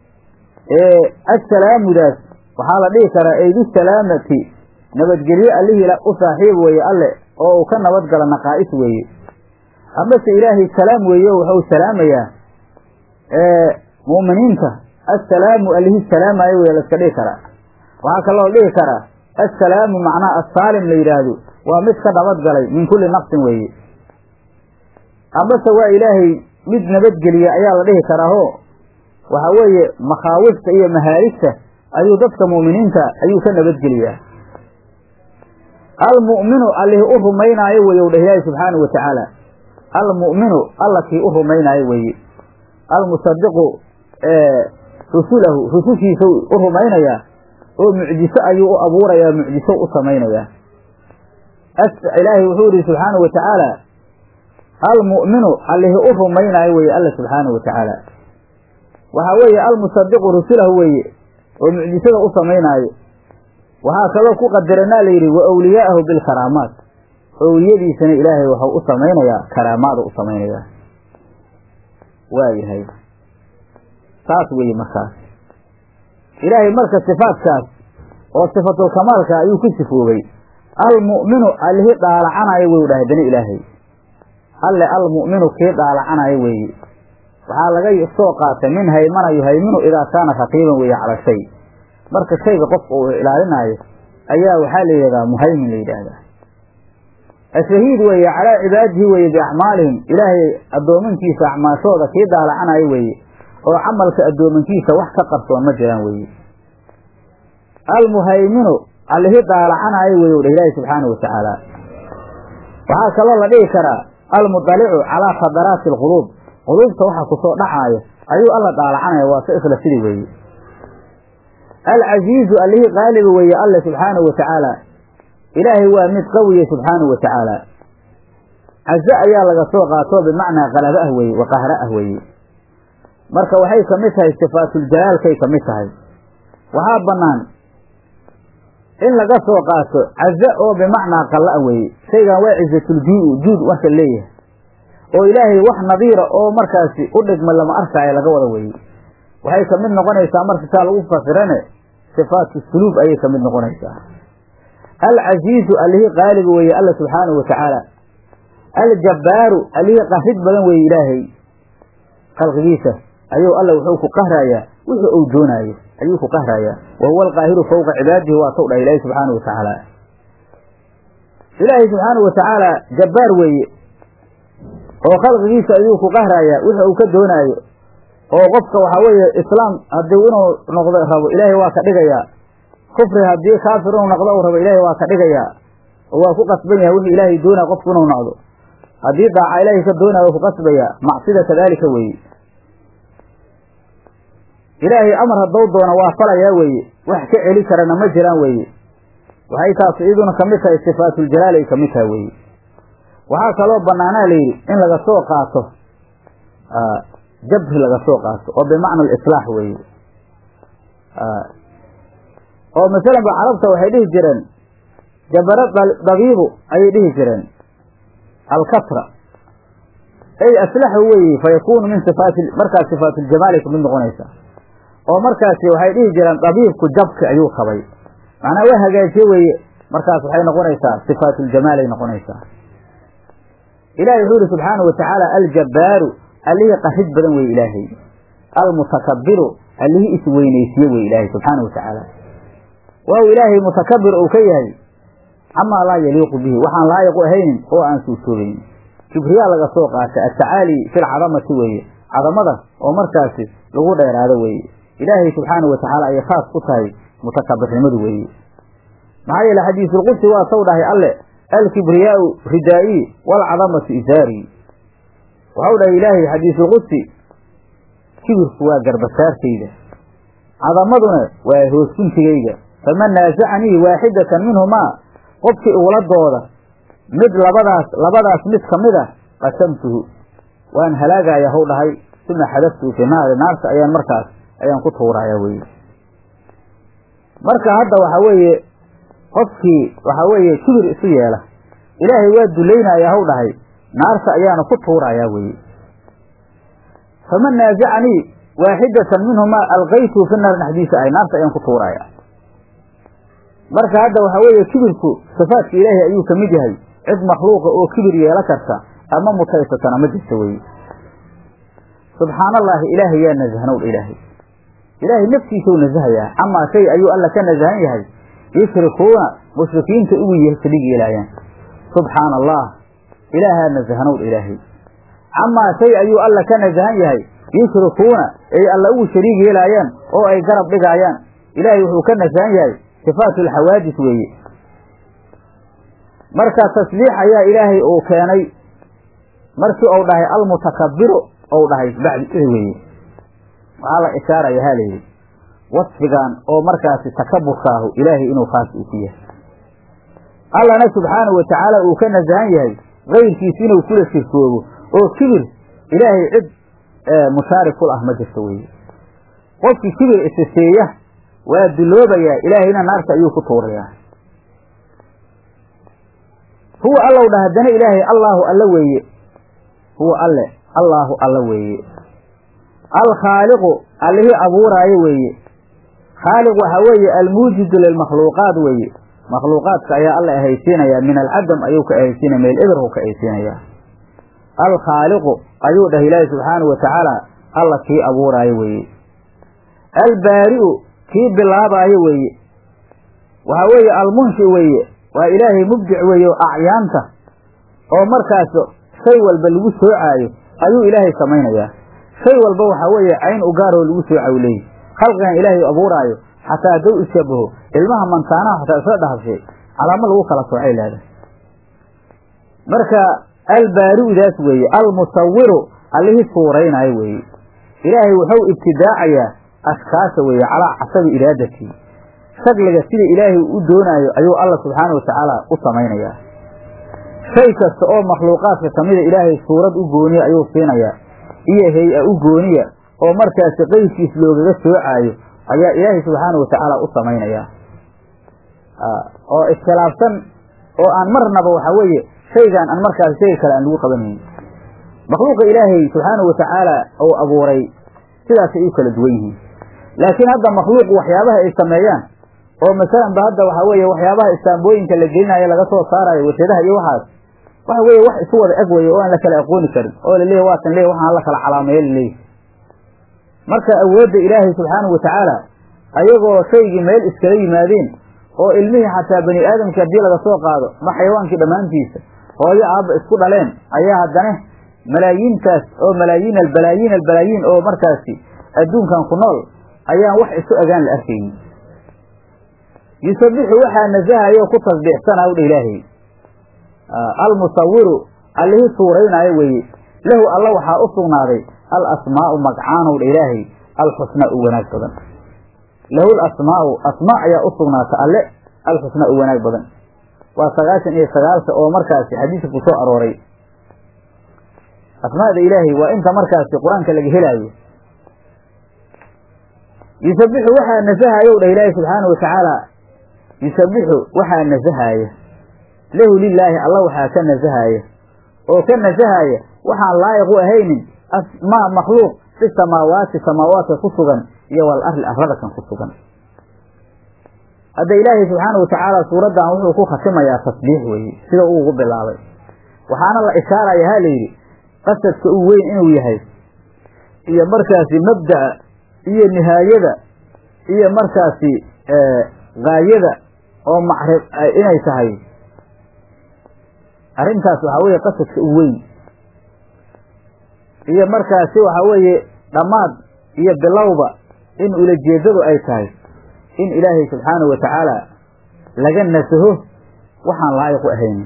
assalaamudaas waxaa la dhihi karaa eydu salaamati nabadgelye allihii u saaxiib weeye alle oo uu ka nabadgala naqaa'is weeye amase ilaahay salaam weeye wuxuu salaamayaa mu'miniinta assalaamu allihii salaamaayo weye laska dhihi karaa waxaa kaloo dhihi karaa assalaamu macnaha assaalim la yidhaahdo waa mid ka nabadgalay min kulli naqsin weeye amase waa ilaahay mid nabadgeliya ayaa la dhihi karaaho waxaa weeye makhaawifta iyo mahaarigta ayuu dadka mu'miniinta ayuu ka nabadgeliyaa almu'minu allihii u rumaynaayo weye u dheh ilaahi subxaanahu watacaala almu'minu alla kii u rumaynaayo weeye almusadiqu rusulahu rusushiisa u rumaynayaa oo mucjiso ayuu u abuurayaa mucjiso u samaynayaa ilaahay wuxuu yihi subxaanahu watacaala almu'minu allihii u rumaynaayo weeye alla subxaanahu watacaala waxaa weeye almusadiqu rusulahu weeye oo mucjisada u samaynaayo waxaa kaloo ku qadaranaa la yidhi wa awliyaa'ahu bilkaraamaat owliyadiisana ilaahay waxau u samaynayaa karaamaada u samaynayaa waayahay saas weeye markaas ilaahay marka sifaadkaas oo sifatul kamaalka ayuu ku sifoobay almu'minu allihii dhaalacanayo wey u dhahay bani ilaahay alle almu'minu kii dhaalacanayo weeye waxaa laga soo qaatay min haymana yuhayminu idaa kaana raqiiban weeye cala shay marka shayga qofka uu ilaalinaayo ayaa waxaa la yidhahdaa muhaymin la yidhaahdaa ashahiid weeye calaa cibaadihi weeye biacmaalihim ilaahay addoomankiisa acmaashooda kii daalacanayo weeye oo camalka addoomankiisa wax ka qarsoon ma jiraan weeye almuhayminu allihii daalacanayo weye u dheh ilaahi subxaanahu watacaala waxaa kaloo la dhihi karaa almudalicu calaa khadaraati alquluub quluubta waxa kusoo dhacaaya ayuu alla daalacanaya waa se isla sidii weeye alcasiizu allihii qaaliba weeye alle subxaanahu watacaala ilaahay waa mid qawiye subxaanahu watacaala caze ayaa laga soo qaato bimacnaa qalabo ah weeye wa qahro ah weeye marka waxay ka mid tahay sifaatuljalaalkay ka mid tahay waxaa bannaan in laga soo qaato caze oo bimacnaa qalla ah weeye shaygan waa cizatuljuu'u juud marka leeyahay oo ilaahay wax nadiira oo markaasi u dhigma lama arkaayo laga wada weeye waxay ka mid noqonaysaa marka saa lagu fasirane sifaatu suluub ayay ka mid noqonaysaa alcasiizu allihii qaaliga weeye alla subxaanahu watacaala aljabbaaru allihii qahrid badan weeye ilaahay khalqigiisa ayuu alla wuxuu ku qahrayaa wixii uu doonaayo ayuu ku qahrayaa wa huwa alqaahiru fawqa cibaadihi waa taw dhahay ilaahi subxaana wa tacaala ilaahay subxaana wa tacaala jabbaar weeye oo khalqigiisa ayuu ku qahrayaa wixii uu ka doonaayo oo qofka waxaa weeye islaam haddii inuu noqdo rabo ilaahay waa ka dhigayaa kufri haddii kaafir inuu noqdo uu rabo ilaahay waa ka dhigayaa oo waa ku qasban yahay wixii ilaahay doonaya qofku inuu noqdo haddii daaca ilaahay ka doonaya waa ku qasbayaa macsida kadaalika weeye ilaahay amar haddou doono waa falayaa weeye wax ka celi karana ma jiraan weeye waxay taas iyaduna kamid tahay sifaatuljalaal ay kamid tahay weeye waxaa kaloo banaanaa layidhi in laga soo qaato jabri laga soo qaato oo bimacna alislaax weeye oo masalan ba carabta waxay dhihi jireen jabaro dabiibu ayay dhihi jireen alkatra ay aslaxu weeye fa yakunu min sifaati markaas sifaatuljamaalay kamid noqonaysa oo markaasi waxay dhihi jireen dabiibku jabki ayuu qabay macnaa waa hagaajiye weeye markaas waxay noqonaysaa sifaatuljamaalay noqonaysaa ilahi wuxuu yihi subxaana wa tacaala aljabbaaru allihii qarid badan weye ilaahay almutakabiru allihii isweynaysiye weye ilaahay subxaana wa tacaala waaw ilaahay mutakabir uu ka yahay camaa laa yaliiqu bihi waxaan laayiqu ahaynin oo aan suurtoobaynin kibriyaa laga soo qaatay atacaali fi lcadamati weeye cadamada oo markaasi lagu dheeraado weeye ilaahay subxaana wa tacaala ayay khaas ku tahay mutakabirnimadu weeye maxaa yeele xadiisulqudsi waa saw dhahay alle alkibriyaau ridaa'i waalcadamatu isaarii waxau dhahay ilaahay xadiisulqudsi kibirku waa garbasaartayda cadamaduna waa hoosguntigayga faman naasacanii waaxidatan minhumaa qofkii ugladooda mid labadaas labadaas mid ka mid a qasamtuhu waan halaagaya hw dhahay uma xadaftuhu fi naari naarta ayaan markaas ayaan ku tuuraya weye marka hadda waxa weeye qofkii waxa weeye kibir isu yeela ilaahay waa dulaynaya haw dhahay naarta ayaana ku tuuraya weye faman naasacanii waaxidatan minhumaa alqaytuhu fi naar dhexdiisa ahay naarta ayaan ku tuuraya marka hadda waxa weeye kibirku sifaadka ilaahay ayuu ka mid yahay cid makhluuqa oo kibir yeelo karta ama mutaysatana ma jirta weye subxaana allaahi ilaahay yaa nasahnow ilaahay ilaahay naftiisau nasahayaa camaa shay ayuu alla ka nasahan yahay yushrikuuna mushrikiinta ugu shariig yeelaayaan subxaana allah ilaahaa nasahnow ilaahay camaa shay ayuu alla ka nasahan yahay yushrikuuna ay alla ugu shariig yeelaayaan oo ay garab dhigaayaan ilaahay wuxuu ka nasahan yahay sifaatu alxawaadis weeye marka tasbiix ayaa ilaahay uu keenay markii uu dhahay almutakabiru ou dhahay bacdi weeye waxaa la ishaaraya ha layidhi wasfigan oo markaasi takaburkaahu ilaahay inuu khaas uu ku yahay allana subxaanahu wa tacaala uu ka nasahan yahay kayrkiis inuu kula shirkoobo oo kibir ilaahay cid mushaarik kul ah ma jirto weye qofkii kibir isiseeya waa duloobayaa ilaahayna naarta ayuu ku tuurayaa huwa allow dha haddana ilaahay allaahu alla weeye huwa alle allaahu alla weeye alkhaaliqu allihii abuuraayo weeye khaaliq waxaa weeye almuujidu lilmakhluuqaat weeye makhluuqaadka ayaa alla ahaysiinayaa min alcadam ayuu ka ahaysiinaya meel eberhu ka ahaysiinayaa alkhaaliqu ayuu dhahay ilaahi subxaanahu wa tacaala alla kii abuuraayo weeye albaari'u kii bilaabaayo weeye waxaa weeye almunshi weeye waa ilaahay mubdic weeye oo acyaanta oo markaas shay walba lagu soocaayo ayuu ilaahay samaynayaa shay walba waxaa weeye cayn u gaaroo lagu soocayu leeyihi khalqigan ilaahay abuuraayo xataa hadduu ishabaho ilmaha mantaanaha xataa isla dhahashay calaamo lagu kala soocay leedahay marka albaari'udaas weeye almusawiru allihii suuraynaayo weeye ilaahay wuxuu ibtidaacayaa ashkaasha weeye calaa casabi iraadatii shagliga sida ilaahay u doonaayo ayuu alla subxaana wa tacaala u samaynayaa shay kasta oo makhluuqaadka kamida ilaahay suurad u gooniya ayuu siinayaa iyo hay-a u gooniya oo markaasi qeyrkiis loogaga soocaayo ayaa ilaahay subxaana wa tacaala u samaynayaa oo iskhilaafsan oo aan marnaba waxa weeye shaygaan aan markaasi shayga kale aan lagu qabanaynin makhluuqa ilaahay subxaana wa tacaala uu abuuray sidaasay u kala duwan yihiin laakiin hadda makhluuqu waxyaabaha ay sameeyaan oo masalan ba hadda waxa weeye waxyaabaha istaambooyinka la gelinayo laga soo saarayo warshadaha iyo waxaas waxa weeye wax isu wada eg weye oo aan la kala aqooni karin oo laleeyahy waatan leey waxaan la kala calaameeyo laleeyahy marka awoodda ilaahay subxaanahu wa tacaala ayagoo shaygii meel iskala yimaadeen oo ilmihii xataa bani aadamkii haddii laga soo qaado ma xayawaankii dhammaantiisa hooyo aabba isku dhaleen ayaa haddana malaayiintaas oo malaayiin albalaayiin albalaayiin oo markaasi adduunkan ku nool ayaan wax isu egaan la arkaynin yusabixu waxaa nasahayo ku tasbiixsanaa udha ilaahay almusawiru allihii suuraynaayo weeye lahu alla waxaa u sugnaaday al asmaa'u magcaanow dha ilaahay alxusnaa u wanaag badan lahu lasmaa'u asmaa ayaa u sugnaata alle alxusnaa u wanaag badan waa sagaashan iyo sagaalka oo markaasi xadiiska ku soo arooray asmaada ilaahay waa inta markaasi qur-aanka laga helaayo yusabixu waxaa nasahayow dhah ilaahay subxaanau watacaala yusabixu waxaa nasahaaya lahu lilaahi alla waxaa ka nasahaaya oo ka nasahaaya waxaan laayiq u ahaynin asmaa makhluuq fi samaawaati samaawaadka ku sugan iyo wal arli arlada kan ku sugan hadda ilaahay subxaanau watacaala suuraddan wuxuu ku khatimayaa tasbiix weeye sida uu ugu bilaabay waxaana la ishaaraya ha layidhi qasadka u weyn inuu yahay iyo markaasi mabda'a iyo nihaayada iyo markaasi gaayada oo macrib inay tahay arrintaas waxaa weeye qasadka u weyn iyo markaasi waxaa weeye dhammaad iyo bilowba in ulajeedadu ay tahay in ilaahay subxaanahu wa tacaala laga nasaho waxaan laayiq u ahaynin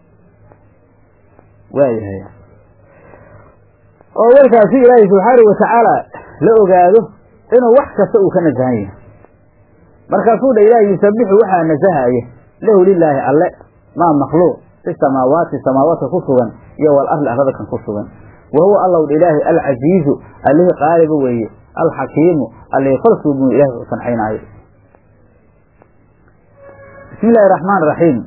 waayahay oo markaasi ilaahay subxaanahu wa tacaala la ogaado inuu wax kasta uu ka nasahan yahay markaasuu dha ilaahay yusabixu waxaa nasahaya lahu lilaahi alle maa makhluuq fi samaawaati samaawaadka ku sugan iyo wal arli arlada kan ku sugan wa huwa allow dha ilaahay alcasiizu allihii qaaliba weeye alxakiimu allihii kolsuubuu ilahay u sancaynaayo bismi illaahi raxmaan raxiim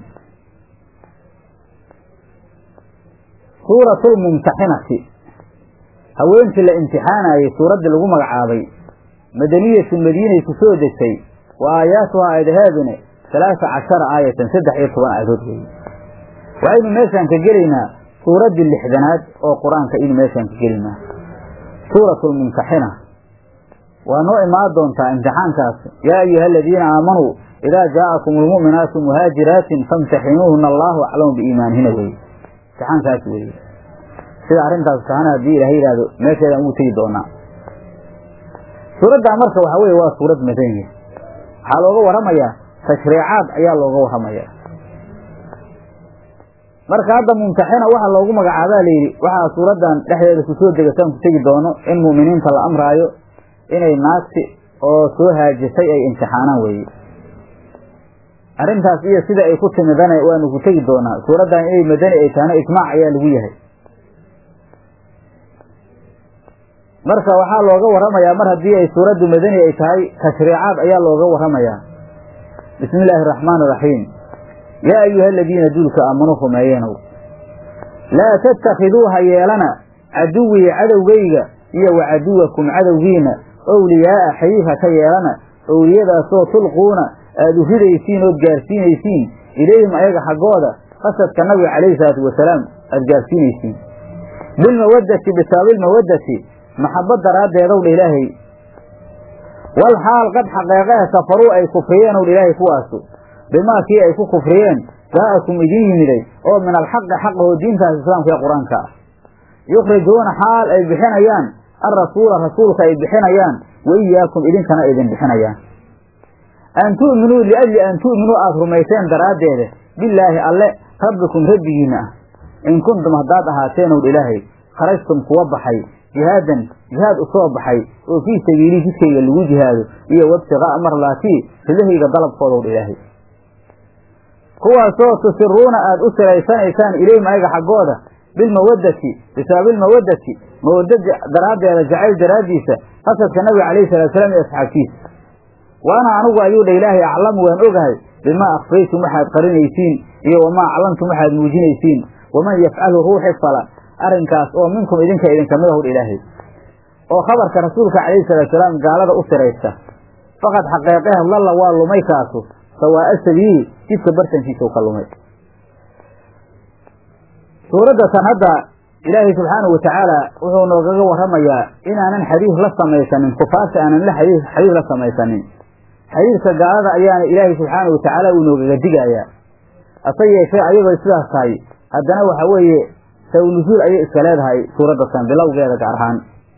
suuratu lmumtaxinati haweenkii la imtixaanayey suuraddii lagu magacaabay madaniyatu madiinay ku soo degtay wa aayaatuhaa aayadaheedune halaasa cashara aayatan saddex iyo toban aayadood weeye waxaynu meeshaan ka gelaynaa suuraddii lixdanaad oo qur-aanka aynu meeshaan ka gelaynaa suuratu lmumtaxina waa noo imaan doontaa imtixaankaas yaa ayuha aladiina aamanuu idaa jaa'akum almu'minaatu muhaajiraatin famtaxinuuhuna allaahu aclamu biiimaanihina weye imtixaankaas weeye sida arrintaas tahana haddii ilahay yidhaahdo meesheedaan ugu tegi doonaa suuraddaa marka waxaa weye waa suurad madaniya waxaa looga warramayaa tashriicaad ayaa looga warramayaa marka hadda mumtaxina waxa loogu magacaabaa layidhi waxaa suuraddan dhexdeeda kusoo degataan ku tegi doono in mu'miniinta la amraayo inay naagti oo soo haajisay ay imtixaanaan weeye arrintaas iyo sida ay ku timidana waanu ku tegi doonaa suuraddan inay madani ay tahana ijmaac ayaa lagu yahay marka waxaa looga warramayaa mar haddii ay suuraddu madani ay tahay tashriicaad ayaa looga warramayaa bismi illaahi araxmaan iraxiim yaa ayuha aladiina duulka aamanuu rumeeyeenow laa tattakhiduu ha yeelana caduwii cadowgayga iyo wa caduwakum cadowgiina owliyaa'a xayiif ha ka yeelana owliyadaasoo tulquuna aada u ridaysiin ood gaarsiinaysiin ilayhim ayaga xaggooda qasadka nabiga calayhi salaatu wasalaam aada gaarsiinaysiin bilmawaddati bisaabilmawaddati maxabad daraaddeedow dha ilaahay wal xaal qad xaqeeqehe kafaruu ay kufriyeen ow dha ilaahay kuwaasu bimaa kii ay ku kufriyeen jaa'akum idin yimiday oo min alxaqi xaqahoo diintaas islaamka ee qur-aanka ah yukhrijuuna xaal ay bixinayaan alrasuula rasuulka ay bixinayaan wa iyaakum idinkana idin bixinayaan an tu'minuu liajli an tu'minuu aada rumayseen daraaddeeda bilaahi alle rabbikum rabbigiina ah in kuntum haddaad ahaateen ow dha ilaahay kharajtum kuwa baxay jihaadan jihaad u soo baxay oo fii sabiilii jidkayga lagu jihaado iyo wabtiqaa'a marlaatii ridahayga dalabkoodaw dha ilaahay kuwaasoo tusiruuna aada u siraysanaysaan ilayhim ayaga xaggooda bilmawaddati bisaabilmawaddati mawaddada daraaddeeda jacayl daraaddiisa qasadka nabiga calayhi salatu salaam iyo asxaabtiisa waana anugu ayuu dha ilaahay aclamu waan ogahay bimaa akhfaytum waxaad qarinaysiin iyo wamaa aclantum waxaad muujinaysiin waman yafcalhu ruuxi fala arrinkaas oo minkum idinka idinka mid ahudha ilaahay oo khabarka rasuulka calayhi salatu salaam gaalada u siraysta faqad xaqeeqehe lalla waa lumay kaasu sawaa'a sabiili jidka bartankiisa u ka lumay suuradda tan hadda ilaahay subxaanahu watacaala wuxuu noogaga warramayaa inaanan xadiis la samaysanin kufaarta aanan la xadiis xadiis la samaysanin xiriirka gaalada ayaana ilaahay subxaana watacaala uu noogaga digayaa hase yeeshee ayagoo sidaas tahay haddana waxa weeye saw nusuul ayay iska leedahay suuraddasan bilowgeeda gaar ahaan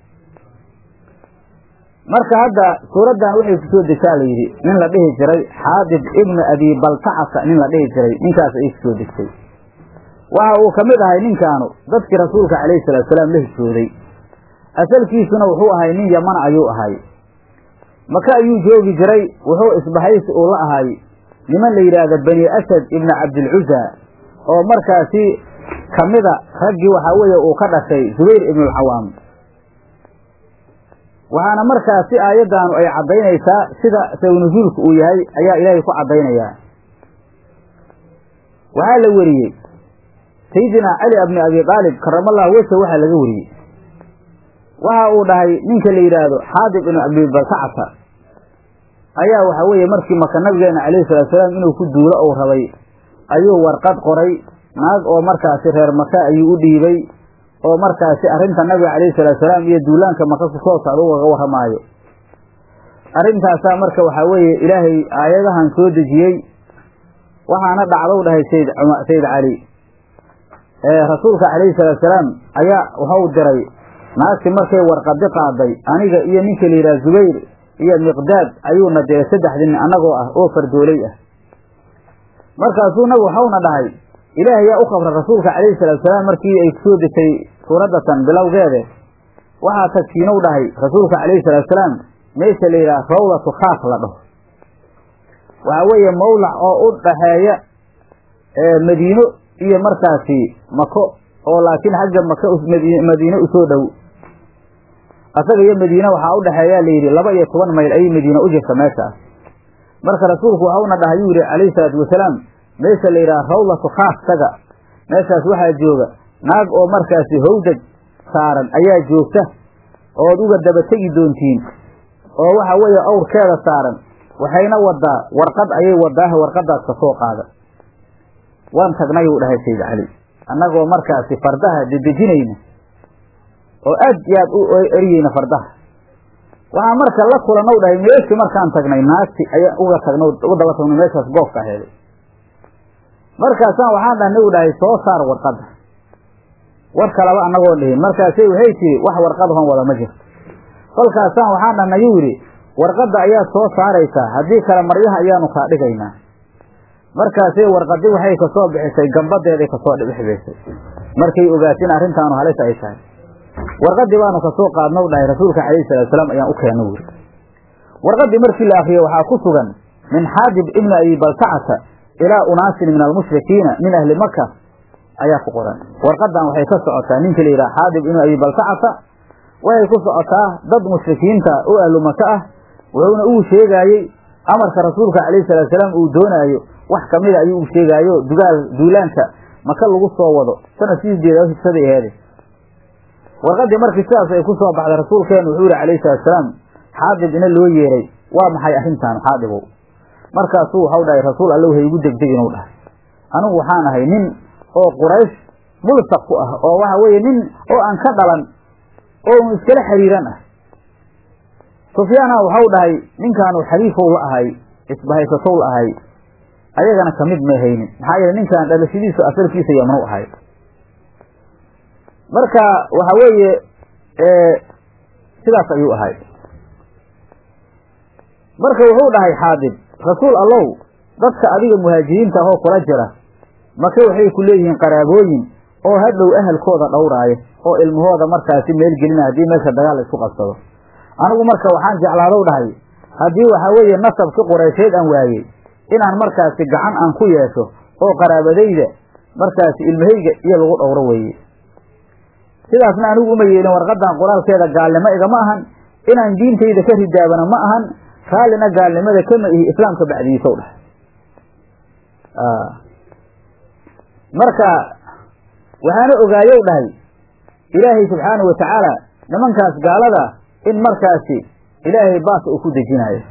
marka hadda suuraddan waxay ku soo degtaa la yidhi nin la dhihi jiray xaadib ibnu abi baltacasa nin la dhihi jiray ninkaas ayay kusoo degtay waxa uu ka mid ahay ninkaanu dadkii rasuulka calayhi salaatusalaam la hijrooday asalkiisuna wuxuu ahay nin yamana ayuu ahay maka ayuu joogi jiray wuxuu isbahaysi uu la ahay niman la yidhaahda bani asad ibnu cabdilcuza oo markaasi ka mida raggii waxaa weeye uu ka dhashay zubayr ibnulcawaam waxaana markaasi aayaddaanu ay caddaynaysaa sida saw-nusuulku uu yahay ayaa ilaahay ku caddaynayaa waxaa la weriyey sayidina cali bni abi aalib karamallahu wejha waxaa laga weriyey waxa uu dhahay ninka la yidhaahdo xaadib ibnu abibaltacata ayaa waxa weeye markii maka nabigeena calayhi salaatusalaam inuu ku duulo ou rabay ayuu warqad qoray naag oo markaasi reer maka ayuu u dhiibay oo markaasi arrinta nabiga calayhi salaatusalaam iyo duulaanka maka ku soo socda ugaga warramaayo arrintaasaa marka waxaa weeye ilaahay aayadahan soo dejiyey waxaana dhacdow dhahay sayd sayid cali rasuulka calayhi salaatusalaam ayaa waxau diray naagti markay warqadi qaaday aniga iyo ninka la yidhaha zubayr iyo miqdaad ayuuna diray saddexdii nin annagoo ah oo fardooley ah markaasuu nabigu waxauna dhahay ilaahay yaa u qabra rasuulka calayhi salaatusalaam markii ay kusoo degtay suuraddatan bilowgeede waxaa tagsiinow dhahay rasuulka calayhi salaatusalaam meesha la yidhaha rawdatu khaaf la dhaho waxaa weeye mawlac oo u dhaxeeya madiino iyo markaasi mako oo laakiin xagga maka madiine usoo dhow asaga iyo madiine waxaa u dhexeeyaa layidhi laba iyo toban mayl ayay madiine u jirta meeshaas marka rasuulku waxauna dhahay yuu yihi calayhi salaatu wasalaam meesha la yidhaha rawlatu khaas taga meeshaas waxaa jooga naag oo markaasi howdaj saaran ayaa joogta ood uga daba tegi doontiin oo waxa weeye awrkeeda saaran waxayna wadaa warqad ayay wadaaha warqadaas ka soo qaada waan tagnay uu dhahay sayid cali annagoo markaasi fardaha dedejinayna oo aad iyo aad u eryeyna fardaha waxaa marka la kulanow dhahay meeshii markaan tagnay naagti ayaan uga tagno uga daba tagno meeshaas goobka aheeday markaasaan waxaan dhahnay u dhahay soo saar warqadda war kalaba annagoon dhihin markaasay waxay tiri wax warqadahon wada ma jirto kolkaasaan waxaan dhahnay yuu yidhi warqadda ayaad soo saaraysaa haddii kale maryaha ayaanu kaa dhigaynaa markaasay warqadi waxay kasoo bixisay gambadeeday kasoo dhibixbaysay markay ogaatin arrintaanu halis ay tahay warqadii baanu kasoo qaadnow dhahay rasuulka calayhi salaatusalaam ayaan u keenno wuri warqadii markii la akriyo waxaa ku sugan min xaadib ibni abi baltacata ilaa unaasin min almushrikiina min ahli maka ayaa ku qoran warqadan waxay ka socotaa ninka la yidhaha xaadib ibnu abi baltacata waxay ku socotaa dad mushrikiinta oo ahlu maka ah wuxuuna uu sheegaayey amarka rasuulka calayhi salaatusalaam uu doonaayo wax kamida ayuu u sheegaayo dugaal duulaanka maka lagu soo wado sanadkii sideeda higsaday aheede warqadii markii sidaas ay ku soo baxday rasuulkeenu wuxuu yihi calayhi salaatusalaam xaadib ina loo yeeray waa maxay arrintaan xaadibow markaasuu waxau dhahay rasuul alle hay igu degdeg inuu dhahay anigu waxaan ahay nin oo quraysh mulsaq ku ah oo waxa weeye nin oo aan ka dhalan oo un iskala xiriiran ah sufyaana waxau dhahay ninkaanu xaliifow la ahay isbahaysatow la ahay ayagana kamid may haynin maxaa yeele ninkan dhalashadiisu asalkiisa yamnu ahay marka waxa weeye sidaas ayuu ahay marka wuxuu dhahay xaadib rasuul allow dadka adiga muhaajiriinta ahoo kula jira maka waxay ku leeyihiin qaraabooyin oo hadhow ahalkooda dhowraaya oo ilmahooda markaasi meel gelina haddii meesha dagaal la isku qabsado anigu marka waxaan jeclaadow dhahay haddii waxaa weeye nasabki qureysheed aan waayey inaan markaasi gacan aan ku yeesho oo qaraabadayda markaasi ilmahayga iyo lagu dhowro weeye sidaasna anigu uma yeelin warqadan qoraalkeeda gaalnimo igama ahan inaan diintayda ka ridaabana ma ahan raallina gaalnimada kama ihi islaamka bacdiisow dhahay marka waxaana ogaayow dhahay ilaahay subxaanahu watacaala nimankaas gaalada in markaasi ilaahay baas uu ku dejinaayo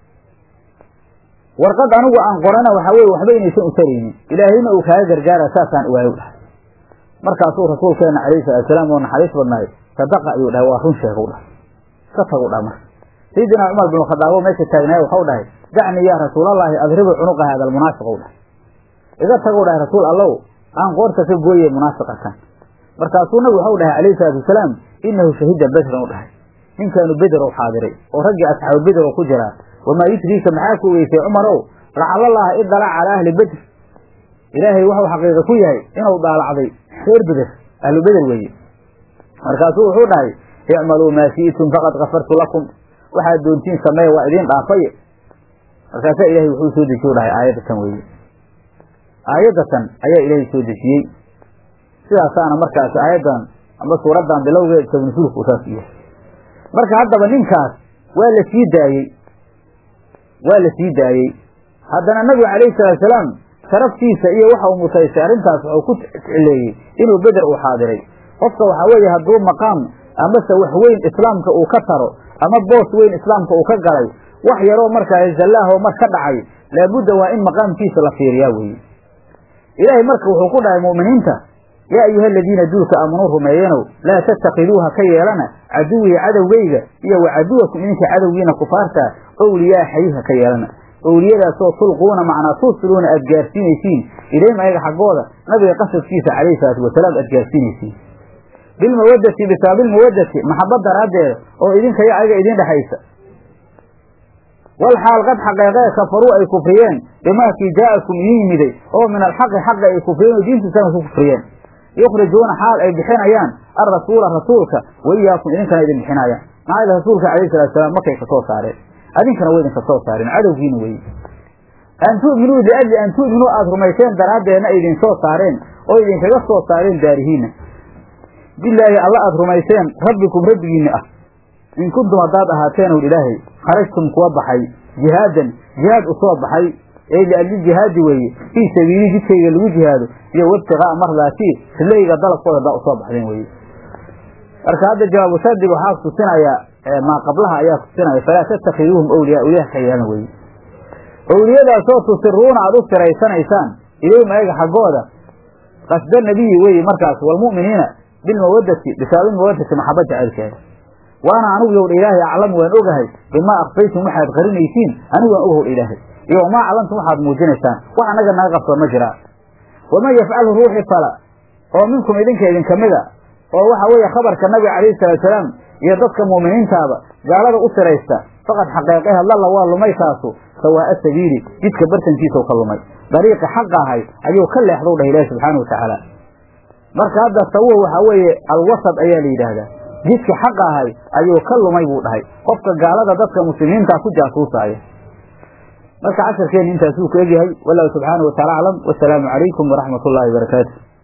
warqad anigu aan qorana waxaa weye waxba inaysan u taraynin ilaahayna uu kaaga gargaara saasaan ogaayow dhahay markaasuu rasuulkeena calayhi salaatusalaam oo naxariis badnaay sadaqa ayuu dhahay waa run sheegow dhahay iska tagow dhaha marka sayidina cumar bin khadaabo meesha taagnaaya waxau dhahay dacnii yaa rasuulallaahi adribu cunuqa haada almunaafiq ou dhahay iga tagow dhahay rasuul allow aan qoorta ka gooye munaafiqa kan markaasuu nabigu waxau dhahay calayhi salaatu wasalaam inahu shahida bedran u dhahay ninkaanu beder ou xaadiray oo raggii asxaabu beder oo ku jiraa wamaa yudriika maxaa ku weysay cumarow lacalallaha idalac calaa ahli bedr ilaahay waxau xaqiiqa ku yahay inuu daalacday reer beder ahlu beder weeye markaasuu wuxuu dhahay icmaluu maa shi'tum faqad kafartu lakum waxaad doontiin sameeya waa idiin dhaafaye markaasaa ilahay wuxuu soo dejiye u dhahay aayadda tan weeye aayadda tan ayaa ilaahay soo dejiyey sidaasaana markaasi aayaddan amba suuraddan bilowgeed sabnusuulku saas yahay marka haddaba ninkaas waa la sii daayey waa la sii daayey haddana nabigu calayhi salaatusalaam sharaftiisa iyo waxa uu mutaystay arrintaas wuxuu ku cileeyey inuu beder uu xaadiray qofka waxaa weeye hadduu maqaam amase wax weyn islaamka uu ka taro ama boos weyn islaamka uu ka galay wax yaroo markaa zallaahoo mar ka dhacay laabudda waa in maqaamkiisa la fiiriyaa weeye ilaahay marka wuxuu ku dhahay mu'miniinta yaa ayuha aladiina duulka aamanuu rumeeyenow laa tattakiduuha ka yeelana caduwii cadowgayga iyo wa caduwakum idinka cadowgiina kufaarta owliyaa xayiha ka yeelana owliyadaasoo tulquuna macnaa tuusiluuna aad gaarsiinaysiin ilayhim ayaga xaggooda nabiga qasadkiisa calayhi salaatu wasalaam aad gaarsiinaysiin bilmawadati bisaabilmawadati maxabad daraaddeeda oo idinka iyo ayaga idin dhexaysa wal xaal qad xaqeeqee kafaruu ay kufriyeen bimaakii jaa'akum idin yimiday oo min alxaqi xaqa ay kufriyeen oo diintiisana ku kufriyeen yukhrijuuna xaal ay bixinayaan alrasuula rasuulka wa iyaakum idinkana idin bixinayaan maxaa yele rasuulka calayhi salatu salaam markay ka soo saareen adinkana way idinka soo saareen cadowgiina weye an tu'minuu liajli an tu'minuu aada rumayseen daraaddeedna ay idin soo saareen oo idinkaga soo saareen daarihiina bilaahi alla aada rumayseen rabbikum rabbigiinni ah in kuntum haddaad ahaateen ow ilaahay kharajtum kuwa baxay jihaadan jihaad u soo baxay ee liajli jihaadi weeye fii sabiili jidkayga lagu jihaado iyo wabtiqaa'a mardaati rillayga dalabkooda haddaa usoo baxdeen weye marka hadda jawaabu shardig waxaa tusinayaa maa qablaha ayaa tusinaya falaa tattakiduuhum awliyaa awliyaha ka yeelan weye owliyadaasoo tusiruuna aada u siraysanaysaan ilayhim ayaga xaggooda qasda nabiyi weye markaas walmu'miniina bilmawadati bisaabilmawadati maxaba jacaylkeeda waana anigu yowdha ilaahay aclamu waan ogahay bimaa akfaytum waxaad qarinaysiin anigu waan ogahowdha ilaahay iyo wamaa aclamtum waxaad muujinaysaan wax annaga naga qabsoon ma jiraa waman yafcalhu ruuxi fala oo minkum idinka idinka mida oo waxa weeye khabarka nabiga calayhi salaatusalaam iyo dadka mu'miniintaaba gaalada u siraysta faqad xaqeeqeha lalla waa lumay kaasu sawaa'a sabiili jidka bartankiisau ka lumay dariiqi xaqa ahay ayuu ka leexdou dhah ilaahi subxaana wa tacaala marka hadda sawuhu waxaa weeye alwasad ayaa la yidhaahdaa jidka xaqa ahay ayuu ka lumay buu dhahay qofka gaalada dadka muslimiintaa ku jaasuusaaya marka casharkeenna intaasuu ku egyahay wallahu subxaana wa taala aclam wasalaamu calaykum waraxmat ullahi wabarakaatu